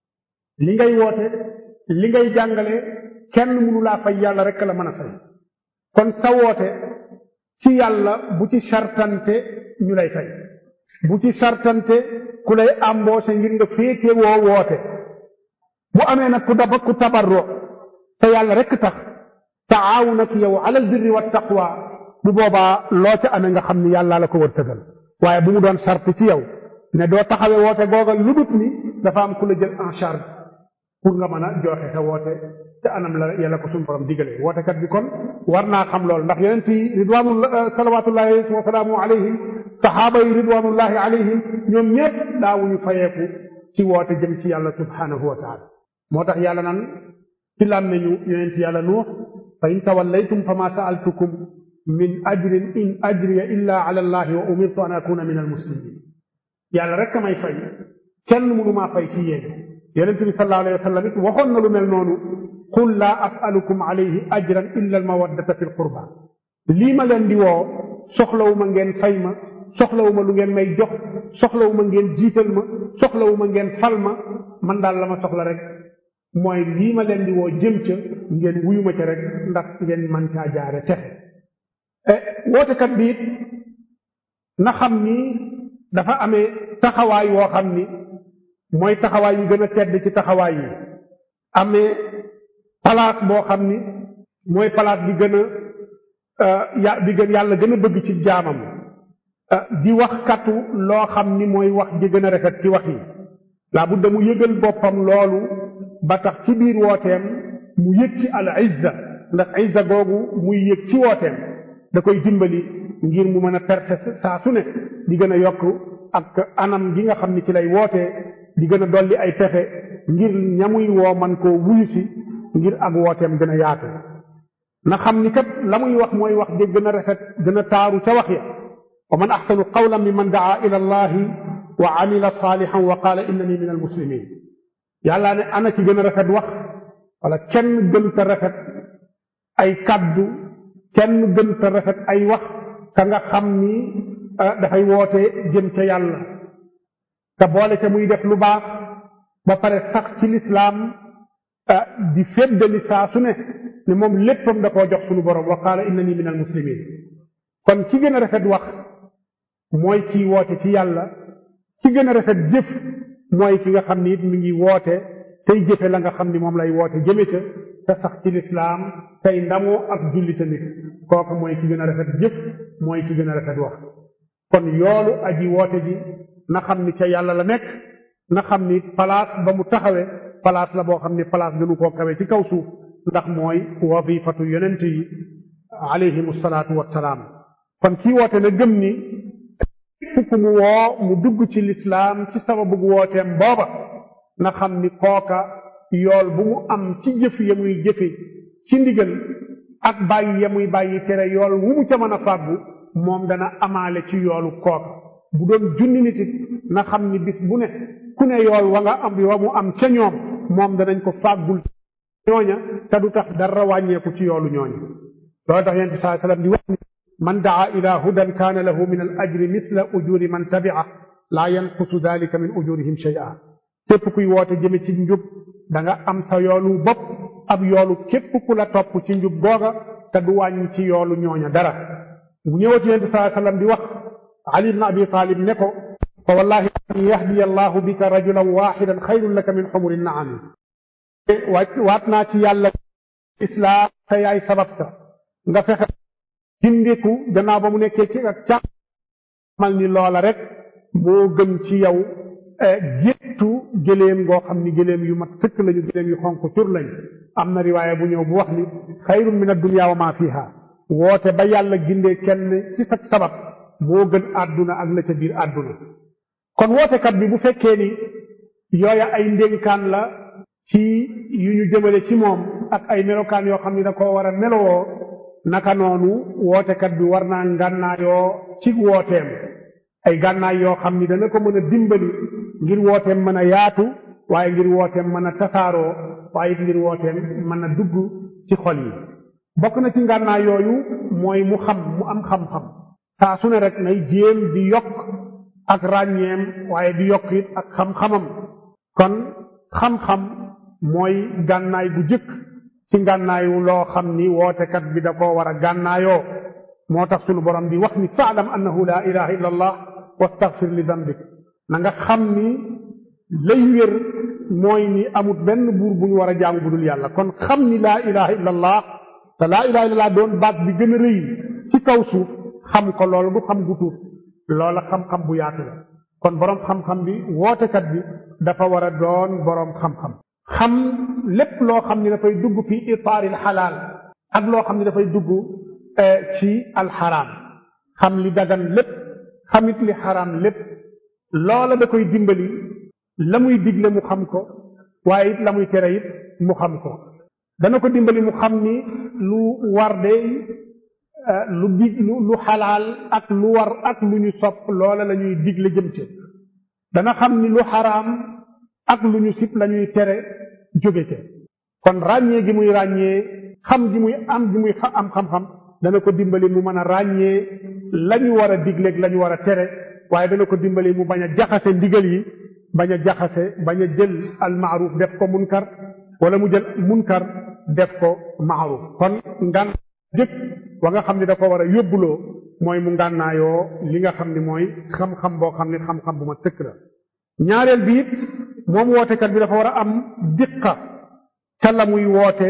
li ngay woote li ngay jàngale kenn mënu laa fay yàlla rek la mën a fay kon sa woote ci yàlla bu ci sartante ñu lay fay bu ci sartante ku lay embauché ngir nga féete woo woote bu amee nag ku daba ku tabarro te yàlla rek tax taawuna ki yow alal birri wa taqwa bu boobaa loo ca amee nga xam ni yàlla la ko wërsëgal waaye bu mu doon sart ci yow ne doo taxawee woote googa lu dut ni dafa am ku la jël en charge pour nga mën a joxe sa woote te anam la yàlla ko suñu borom digalee wootekat bi kon war naa xam loolu ndax yonent yi ridwaanu salawatullahi wa salaamu alayhim saxaaba yi ridwanullahi alayhim ñoom ñépp daawuñu fayeeku ci woote jëm ci yàlla subhanahu wa taala moo tax yàlla nan ci làmmeñu yonent yàlla nuux fa in tawallaytum fa ma saaltukum min ajrin in ajriya illa ala allahi wa umirtu an akuna min almuslimin yàlla rek may fay kenn mënu maa fay ci yéen yonent bi sallallahu alayhi wa sallam it waxoon na lu mel noonu qul laa asalukum alayhi ajran illa almawaddata fi lqurba lii ma leen di woo soxlawuma ngeen fay ma soxlawuma lu ngeen may jox soxlawuma ngeen jiital ma soxlawuma ngeen fal ma man daal la ma soxla rek mooy lii ma leen di woo jëm ca ngeen wuyu ma ca rek ndax ngeen man caa jaare texe wootekat bi it na xam ni dafa amee taxawaay woo xam ni mooy taxawaay yi gën a tedd ci taxawaay yi amee palaas boo xam ni mooy palaas bi gën a ya bi gën yàlla gën a bëgg ci jaamam di wax katu loo xam ni mooy wax ji gën a rafet ci wax yi laa budda mu yëgal boppam loolu ba tax ci biir wooteem mu yëg ci al izza ndax izza googu muy yëg ci wooteem da koy dimbali ngir mu mën a perse saa su ne di gën a yokk ak anam gi nga xam ni ci lay wootee di gën a dolli ay pexe ngir ñamuy woo man koo wuyu si ngir ak wooteem gën a yaatu na xam ni kat la muy wax mooy wax ji gën a rafet gën a taaru ca wax ya wa man axsanu qawlan mimman daa ila allahi wa amila salihan wa qaala innani min almuslimin yàllaa ne ana ci gën a rafet wax wala kenn gën ta rafet ay kaddu kenn gën ta rafet ay wax ka nga xam ni dafay woote jëm ca yàlla te boole ca muy def lu baax ba pare sax ci lislaam di féddali saa su ne ne moom léppam da koo jox sunu borom wa qaala innani min almuslimin kon ki gën a rafet wax mooy kii woote ci yàlla ki gën a rafet jëf mooy ki nga xam ni it mi ngi woote tey jëfe la nga xam ni moom lay woote jëme ca te sax ci lislaam tey ndamoo ak julli tamit kooku mooy ki gën a rafet jëf mooy ki gën a rafet wax kon yoolu aji woote ji na xam ni ca yàlla la nekk na xam ni place ba mu taxawe place la boo xam ni place gënu koo kawe ci kaw suuf ndax mooy wazifatu yonent yi alayhimu salaatu wassalaam kon kii woote na gëm ni fukk mu woo mu dugg ci lislaam ci sababu wooteem booba na xam ni kooka yool bu mu am ci jëf ya muy jëfe ci ndigal ak bàyyi ya muy bàyyi tere yool wu mu ca mën a fàggu moom dana amaale ci yoolu kooka bu doon junni nit it na xam ni bis bu ne ku ne yool wa nga am wa mu am ca ñoom moom danañ ko fàggul ñooña te du tax dara wàññeeku ci yoolu ñooña loolu tax yonent saa sallam di wax ni man daa ila hudan kaana lahu min al ajri misla ujuri man tabia laa yanqusu dalika min ujurihim shay'a képp kuy woote jëme ci njub da nga am sa yoolu bopp ab yoolu képp ku la topp ci njub googa te du wàññi ci yoolu ñooña dara mu ñëwati yonent saa sallam di wax ali ibn abi talib ne ko fa wallahi an yahdiya allahu bika rajulan waxidan xayrun laka min xumuri naami waat naa ci yàlla islaam sa yaay sabab sa nga fexe gindiku gannaaw ba mu nekkee ci ak càq mal ni loola rek moo gën ci yow géttu gëléem goo xam ni gëléem yu mat sëkk lañu gëléem yu xonq cur lañ am na riwaaya bu ñëw bu wax ni xayrun min addunya wa ma fiha woote ba yàlla gindee kenn ci sa sabab moo gën àdduna ak la ca biir àdduna kon wootekat bi bu fekkee ni yooya ay ndénkaan la ci yu ñu jëmale ci moom ak ay melokaan yoo xam ni da koo war a melowoo naka noonu wootekat bi war naa ngànnaayoo ci wooteem ay gànnaay yoo xam ni dana ko mën a dimbali ngir wooteem mën a yaatu waaye ngir wooteem mën a tasaaroo waaye ngir wooteem mën a dugg ci xol yi bokk na ci ngànnaay yooyu mooy mu xam mu am xam-xam saa su ne rek nay jéem di yokk ak ràññeem waaye di yokk it ak xam-xamam kon xam-xam mooy gànnaay bu jëkk ci ngànnaayu loo xam ni wootekat bi da koo war a gànnaayoo moo tax sunu borom di wax ni faalam annahu laa ilaha illa allah wastaghfir li dambik na nga xam ni lay wér mooy ni amut benn buur bu ñu war a jaamu bu dul yàlla kon xam ni laa ilaha illa allah te laa ilaha illa allah doon baat bi gën a rëy ci kaw suuf xam ko loolu du xam gu tuut loola xam-xam bu yaatu la kon boroom xam-xam bi wootekat bi dafa war a doon boroom xam-xam xam lépp loo xam ni dafay dugg fi itaaril xalaal ak loo xam ni dafay dugg ci alxaraam xam li dagan lépp xamit li xaraam lépp loola da koy dimbali la muy digle mu xam ko waaye it la muy tere it mu xam ko dana ko dimbali mu xam ni lu war de lu dig lu lu xalaal ak lu war ak lu ñu sopp loola la ñuy digle jëm ci dana xam ni lu xaraam ak lu ñu sib la ñuy tere jóge ca kon ràññee gi muy ràññee xam gi muy am gi muy am xam-xam dana ko dimbali mu mën a ràññee la ñu war a digleeg la ñu war a tere waaye dana ko dimbali mu bañ a jaxase ndigal yi bañ a jaxase bañ a jël al maaruf def ko munkar wala mu jël munkar def ko maaruf kon ngan jëkk wa nga xam ne da ko war a yóbbuloo mooy mu ngànnaayoo li nga xam ne mooy xam-xam boo xam ne xam-xam bu ma sëkk la ñaareel bi it moom wootekat bi dafa war a am diqa ca la muy woote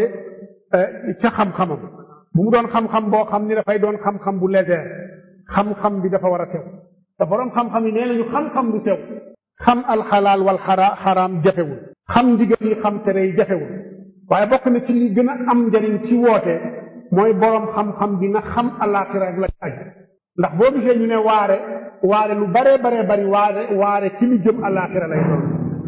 ca xam-xamam bu mu doon xam-xam boo xam ni dafay doon xam-xam bu léger xam-xam bi dafa war a sew te borom xam-xam yi nee nañu xam-xam bu sew xam alxalaal wal xara xaraam jafewul xam ndigal yi xam tere yi jafewul waaye bokk na ci li gën a am njariñ ci woote mooy borom xam-xam bi na xam alaaxira ak la aj ndax boo gisee ñu ne waare waare lu baree baree bari waare waare ci lu jëm alaaxira lay doon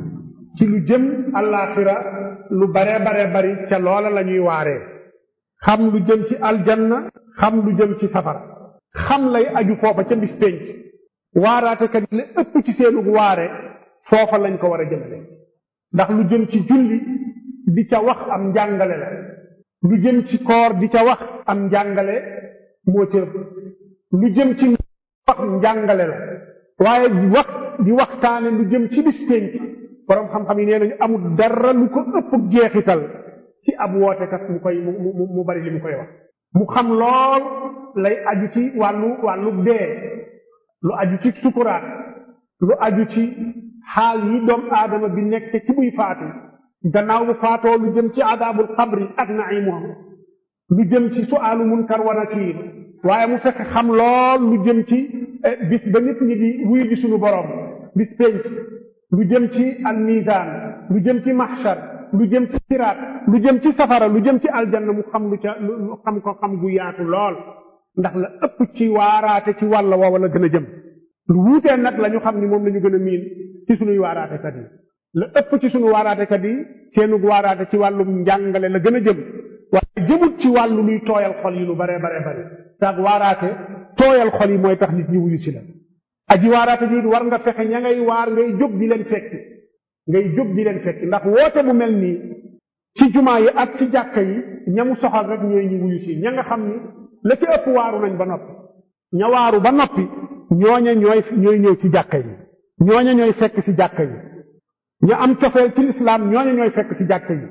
ci lu jëm alaaxira lu baree baree bari ca loola la ñuy waaree xam lu jëm ci aljanna xam lu jëm ci safara xam lay aju foofa ca bis pénc waaraatekat yi la ëpp ci seenug waare foofa lañ ko war a jëmale ndax lu jëm ci julli di ca wax am njàngale la lu jëm ci koor di ca wax am njàngale moo ca ëpp lu jëm ci wax njàngale la waaye wax di waxtaane lu jëm ci bis pénc borom xam-xam yi nee nañu amul dara lu ko ëpp jeexital ci ab wootekat mu koy mu mu mu bari li mu koy wax mu xam lool lay aju ci wàllu wàllu dee lu aju ci sukuraat lu aju ci xaal yi doomu aadama bi nekk ci muy faatu gannaaw bu faatoo lu jëm ci adaabul xabri ak naimuham lu jëm ci suaalu munkar wa nakiir waaye mu fekk xam lool lu jëm ci bis ba nit ñi di wuyu ji suñu borom bis penc lu jëm ci al mizaan lu jëm ci mahshar lu jëm ci siraat lu jëm ci safara lu jëm ci aljanna mu xam lu ca lu xam ko xam gu yaatu lool ndax la ëpp ci waaraate ci wàll woowa la gën a jëm lu wuutee nag la ñu xam ni moom la ñu gën a miin ci sunuy waaraatekat yi la ëpp ci sunu waaraatekat yi seenug waaraate ci wàllum njàngale la gën a jëm waaye jëmut ci wàllu luy tooyal xol yi lu bare bare bare taag waaraate tooyal xol yi mooy tax nit ñi wuyu si la aji waaraate ji war nga fexe ña ngay waar ngay jóg di leen fekki ngay jóg di leen fekki ndax woote bu mel nii ci jumaa yi ak ci jàkka yi ñamu soxal rek ñooy ñu wuyu si ña nga xam ni la ci ëpp waaru nañ ba noppi ña waaru ba noppi ñooña ñooy ñooy ñëw ci jàkka yi ñooña ñooy fekk ci jàkka yi ñu am cofeel ci lislaam ñooña ñooy fekk ci jàkka yi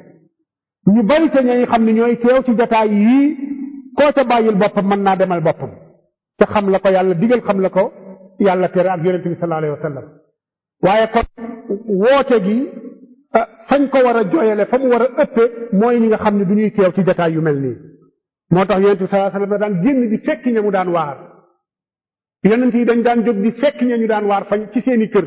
ñu bari te ñañ xam ne ñooy teew ci jataay yii koo ca bàyyil boppam mën naa demal boppam te xam la ko yàlla digal xam la ko yàlla tere ak yonente bi sallallahu alayhi wa sallam waaye kon woote gi fañ ko war a jooyale fa mu war a ëppe mooy ñi nga xam ne du ñuy teew ci jataay yu mel nii moo tax yonente bi sallallahu alayhi wa sallam daan génn di fekk ña mu daan waar yonent yi dañ daan jóg di fekk ña ñu daan waar fañ ci seeni kër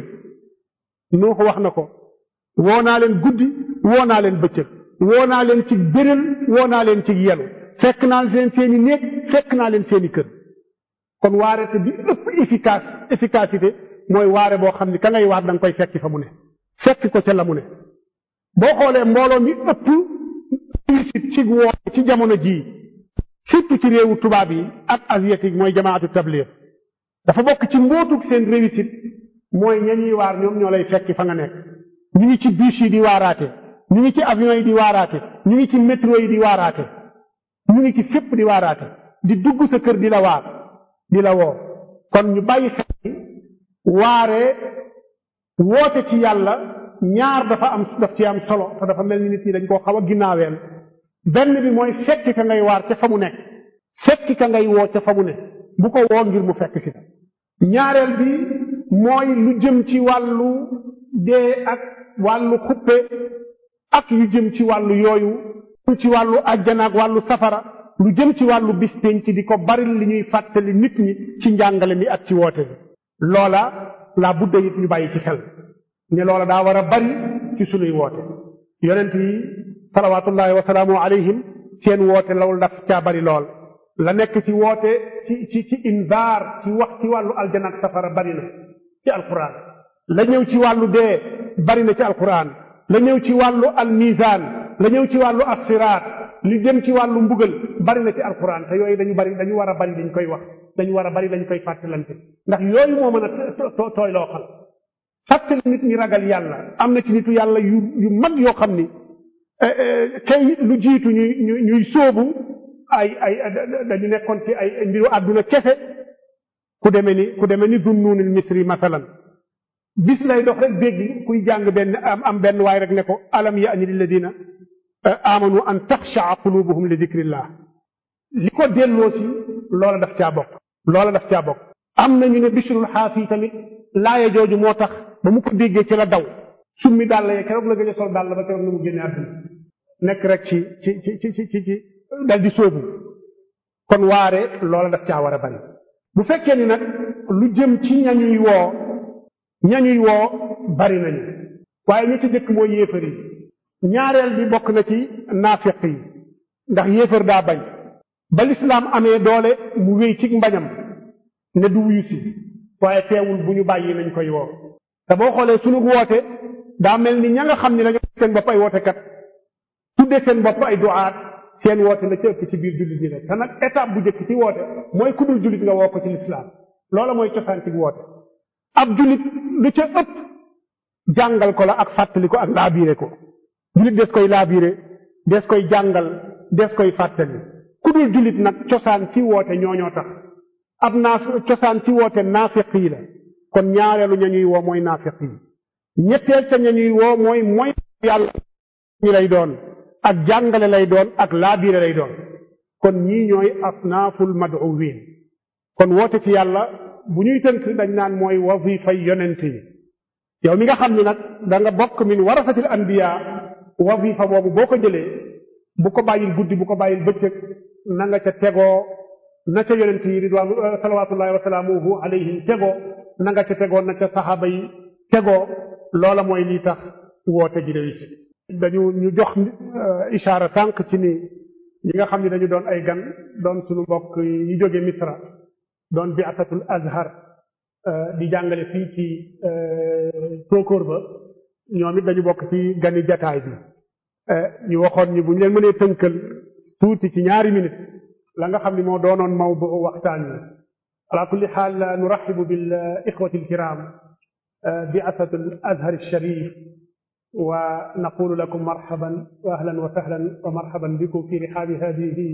noo ko wax na ko woo naa leen guddi woo naa leen bëccëg woo naa leen ci bérél woo naa leen ci yelu fekk naa leen seeni néeg fekk naa leen seeni kër kon waarete bi ëpp efficace efficacité mooy waare boo xam ni ka ngay waar da nga koy fekki fa mu ne fekk ko ca la mu ne boo xoolee mbooloo mi ëpp réussite ci woote ci jamono jii surtout ci réewu tubaab yi ak asiatique mooy jamaatu tabligh dafa bokk ci mbootuk seen réussite mooy ña ñuy waar ñoom ñoo lay fekki fa nga nekk ñu ngi ci bus yi di waaraate ñu ngi ci avion yi di waaraate ñu ngi ci métro yi di waaraate ñu ngi ci fépp di waaraate di dugg sa kër di la waar di la woo kon ñu bàyyi xel waare woote ci yàlla ñaar dafa am daf ci am solo te dafa mel ni nit ñi dañ koo xaw a ginnaaweel benn bi mooy fekki ka ngay waar ca fa mu nekk fekki ka ngay woo ca fa mu nekk bu ko woo ngir mu fekk si ñaareel bi mooy lu jëm ci wàllu dee ak wàllu xuppe ak yu jëm ci wàllu yooyu ci wàllu àjjana ak wàllu safara lu jëm ci wàllu bis pénc di ko bari li ñuy fàttali nit ñi ci njàngale mi ak ci woote bi loola laa budda it ñu bàyyi ci xel ne loola daa war a bari ci sunuy woote yonent yi salawaatullahi wa salaamu alayhim seen woote loolu daf caa bari lool la nekk ci woote ci ci ci invaar ci wax ci wàllu aljana ak safara bari na ci alquran la ñëw ci wàllu dee bari na ci alquran la ñëw ci wàllu almizan la ñëw ci wàllu assiraat li jëm ci wàllu mbugal bari na ci alquran te yooyu dañu bari dañu war a bari dañ koy wax dañu war a bari dañ koy fàttalante ndax yooyu moo mën a tooy loo xal fàttali nit ñi ragal yàlla am na ci nitu yàlla yu yu mag yoo xam ni tey lu jiitu ñuy ñuy sóobu ay ay dañu nekkoon ci ay mbiru àdduna kese ku demee ni ku demee ni Zunnunil Misri masalan bis lay dox rek dégg kuy jàng benn am am benn waay rek ne ko alam ya'ni lilladina amanu an taxshaa qulubuhum li dikrillah li ko delloo ci loola daf caa bokk loola daf caa bokk am nañu ne bishrul xaafi tamit laaya jooju moo tax ba mu ko déggee ci la daw summi dàll ya keroog la gën a sol dàll ba keroog na mu génne àdduna nekk rek ci ci ci ci ci ci dal di sóobu kon waare loola daf caa war a bari bu fekkee ni nag lu jëm ci ñañuy woo ñañuy woo bari nañu waaye ñi ci jëkk mooy yéefar yi ñaareel bi bokk na ci naafiq yi ndax yéefar daa bañ ba lislaam amee doole mu wéy ci mbañam ne du wuyu si waaye teewul bu ñu bàyyi nañ koy woo te boo xoolee sunu woote daa mel ni ña nga xam ne dañoo seen bopp ay wootekat tudde seen bopp ay duaat seen woote la ci ëpp ci biir jullit ñi la te nag étape bu njëkk ci woote mooy ku dul jullit nga woo ko ci lislaam loola mooy cosaan ci woote ab jullit lu ca ëpp jàngal ko la ak fàttali ko ak laabiire ko jullit des koy laabiire des koy jàngal des koy fàttali ku dul jullit nag cosaan ci woote ñooñoo tax ab naaf cosaan ci woote naafiq yi la kon ñaareelu ña ñuy woo mooy naafiq yi ñetteel ca ña ñuy woo mooy mooy yàlla ñi lay doon ak jàngale lay doon ak laabiire lay doon kon ñii ñooy asnaaful mad'uwin kon woote ci yàlla bu ñuy tënk dañ naan mooy wazifay yonent yi yow mi nga xam ni nag da nga bokk min warasatil anbiya wazifa boobu boo ko jëlee bu ko bàyyil guddi bu ko bàyyil bëccëg na nga ca tegoo na ca yonent yi ridwaanu salawatullahi wa salaamuhu alayhim tegoo na nga ca tegoo na ca saxaaba yi tegoo loola mooy lii tax woote ji réussir dañu ñu jox ishaara sànq ci ni ñi nga xam ne dañu doon ay gan doon suñu mbokk yi jóge misra doon bi'asatul azhar di jàngale fii ci tóokóor ba ñoom it dañu bokk ci gani jataay bi ñu waxoon ni bu ñu leen mënee tënkal tuuti ci ñaari minute la nga xam ne moo doonoon mawdu waxtaan wi ala kulli xaal nuraxibu bil ixwati alkiram bi'asatul azhar alsharif wa naqulu lakum marhaban wa ahlan wa sahlan wa marhaban bikum fi rihaabi hadihi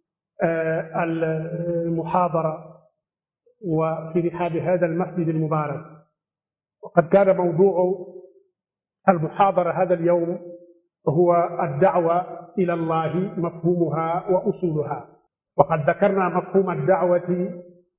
المحاضرة وفي رحاب هذا المسجد المبارك وقد كان موضوع المحاضرة هذا اليوم هو الدعوة إلى الله مفهومها وأصولها وقد ذكرنا مفهوم الدعوة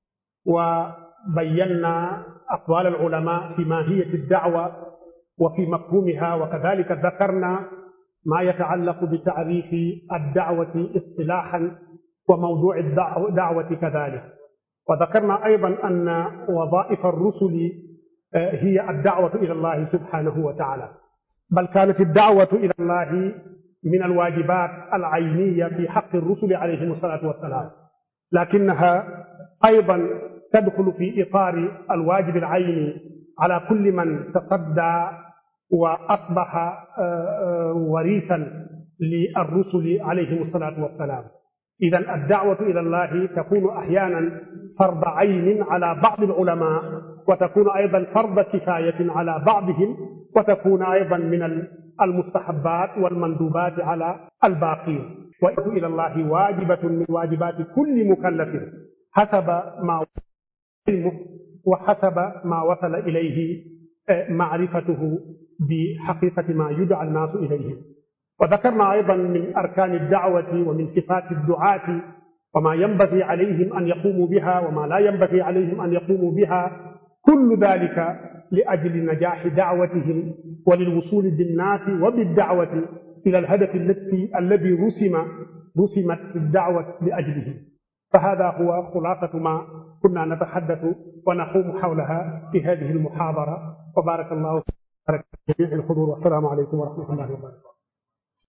وبينا أقوال العلماء في ماهية الدعوة وفي مفهومها وكذلك ذكرنا ما يتعلق بتعريف الدعوة اصطلاحا وموضوع الدعوة كذلك وذكرنا أيضا أن وظائف الرسل هي الدعوة إلى الله سبحانه وتعالى بل كانت الدعوة إلى الله من الواجبات العينية في حق الرسل عليهم الصلاة والسلام لكنها أيضا تدخل في إطار الواجب العيني على كل من تصدى وأصبح وريثا للرسل عليهم الصلاة والسلام إذا الدعوة إلى الله تكون أحيانا فرض عين على بعض العلماء وتكون أيضا فرض كفاية على بعضهم وتكون أيضا من المستحبات والمندوبات على الباقين والدعوة إلى الله واجبة من واجبات كل مكلف حسب ما علمه وحسب ما وصل إليه معرفته بحقيقة ما يدعى الناس إليه وذكرنا أيضا من أركان الدعوة ومن صفات الدعاة وما ينبغي عليهم أن يقوموا بها وما لا ينبغي عليهم أن يقوموا بها كل ذلك لأجل نجاح دعوتهم وللوصول بالناس وبالدعوة إلى الهدف التي الذي رسم رسمت الدعوة لأجله فهذا هو خلاصة ما كنا نتحدث ونقوم حولها في هذه المحاضرة وبارك الله في جميع الحضور والسلام عليكم ورحمة الله وبركاته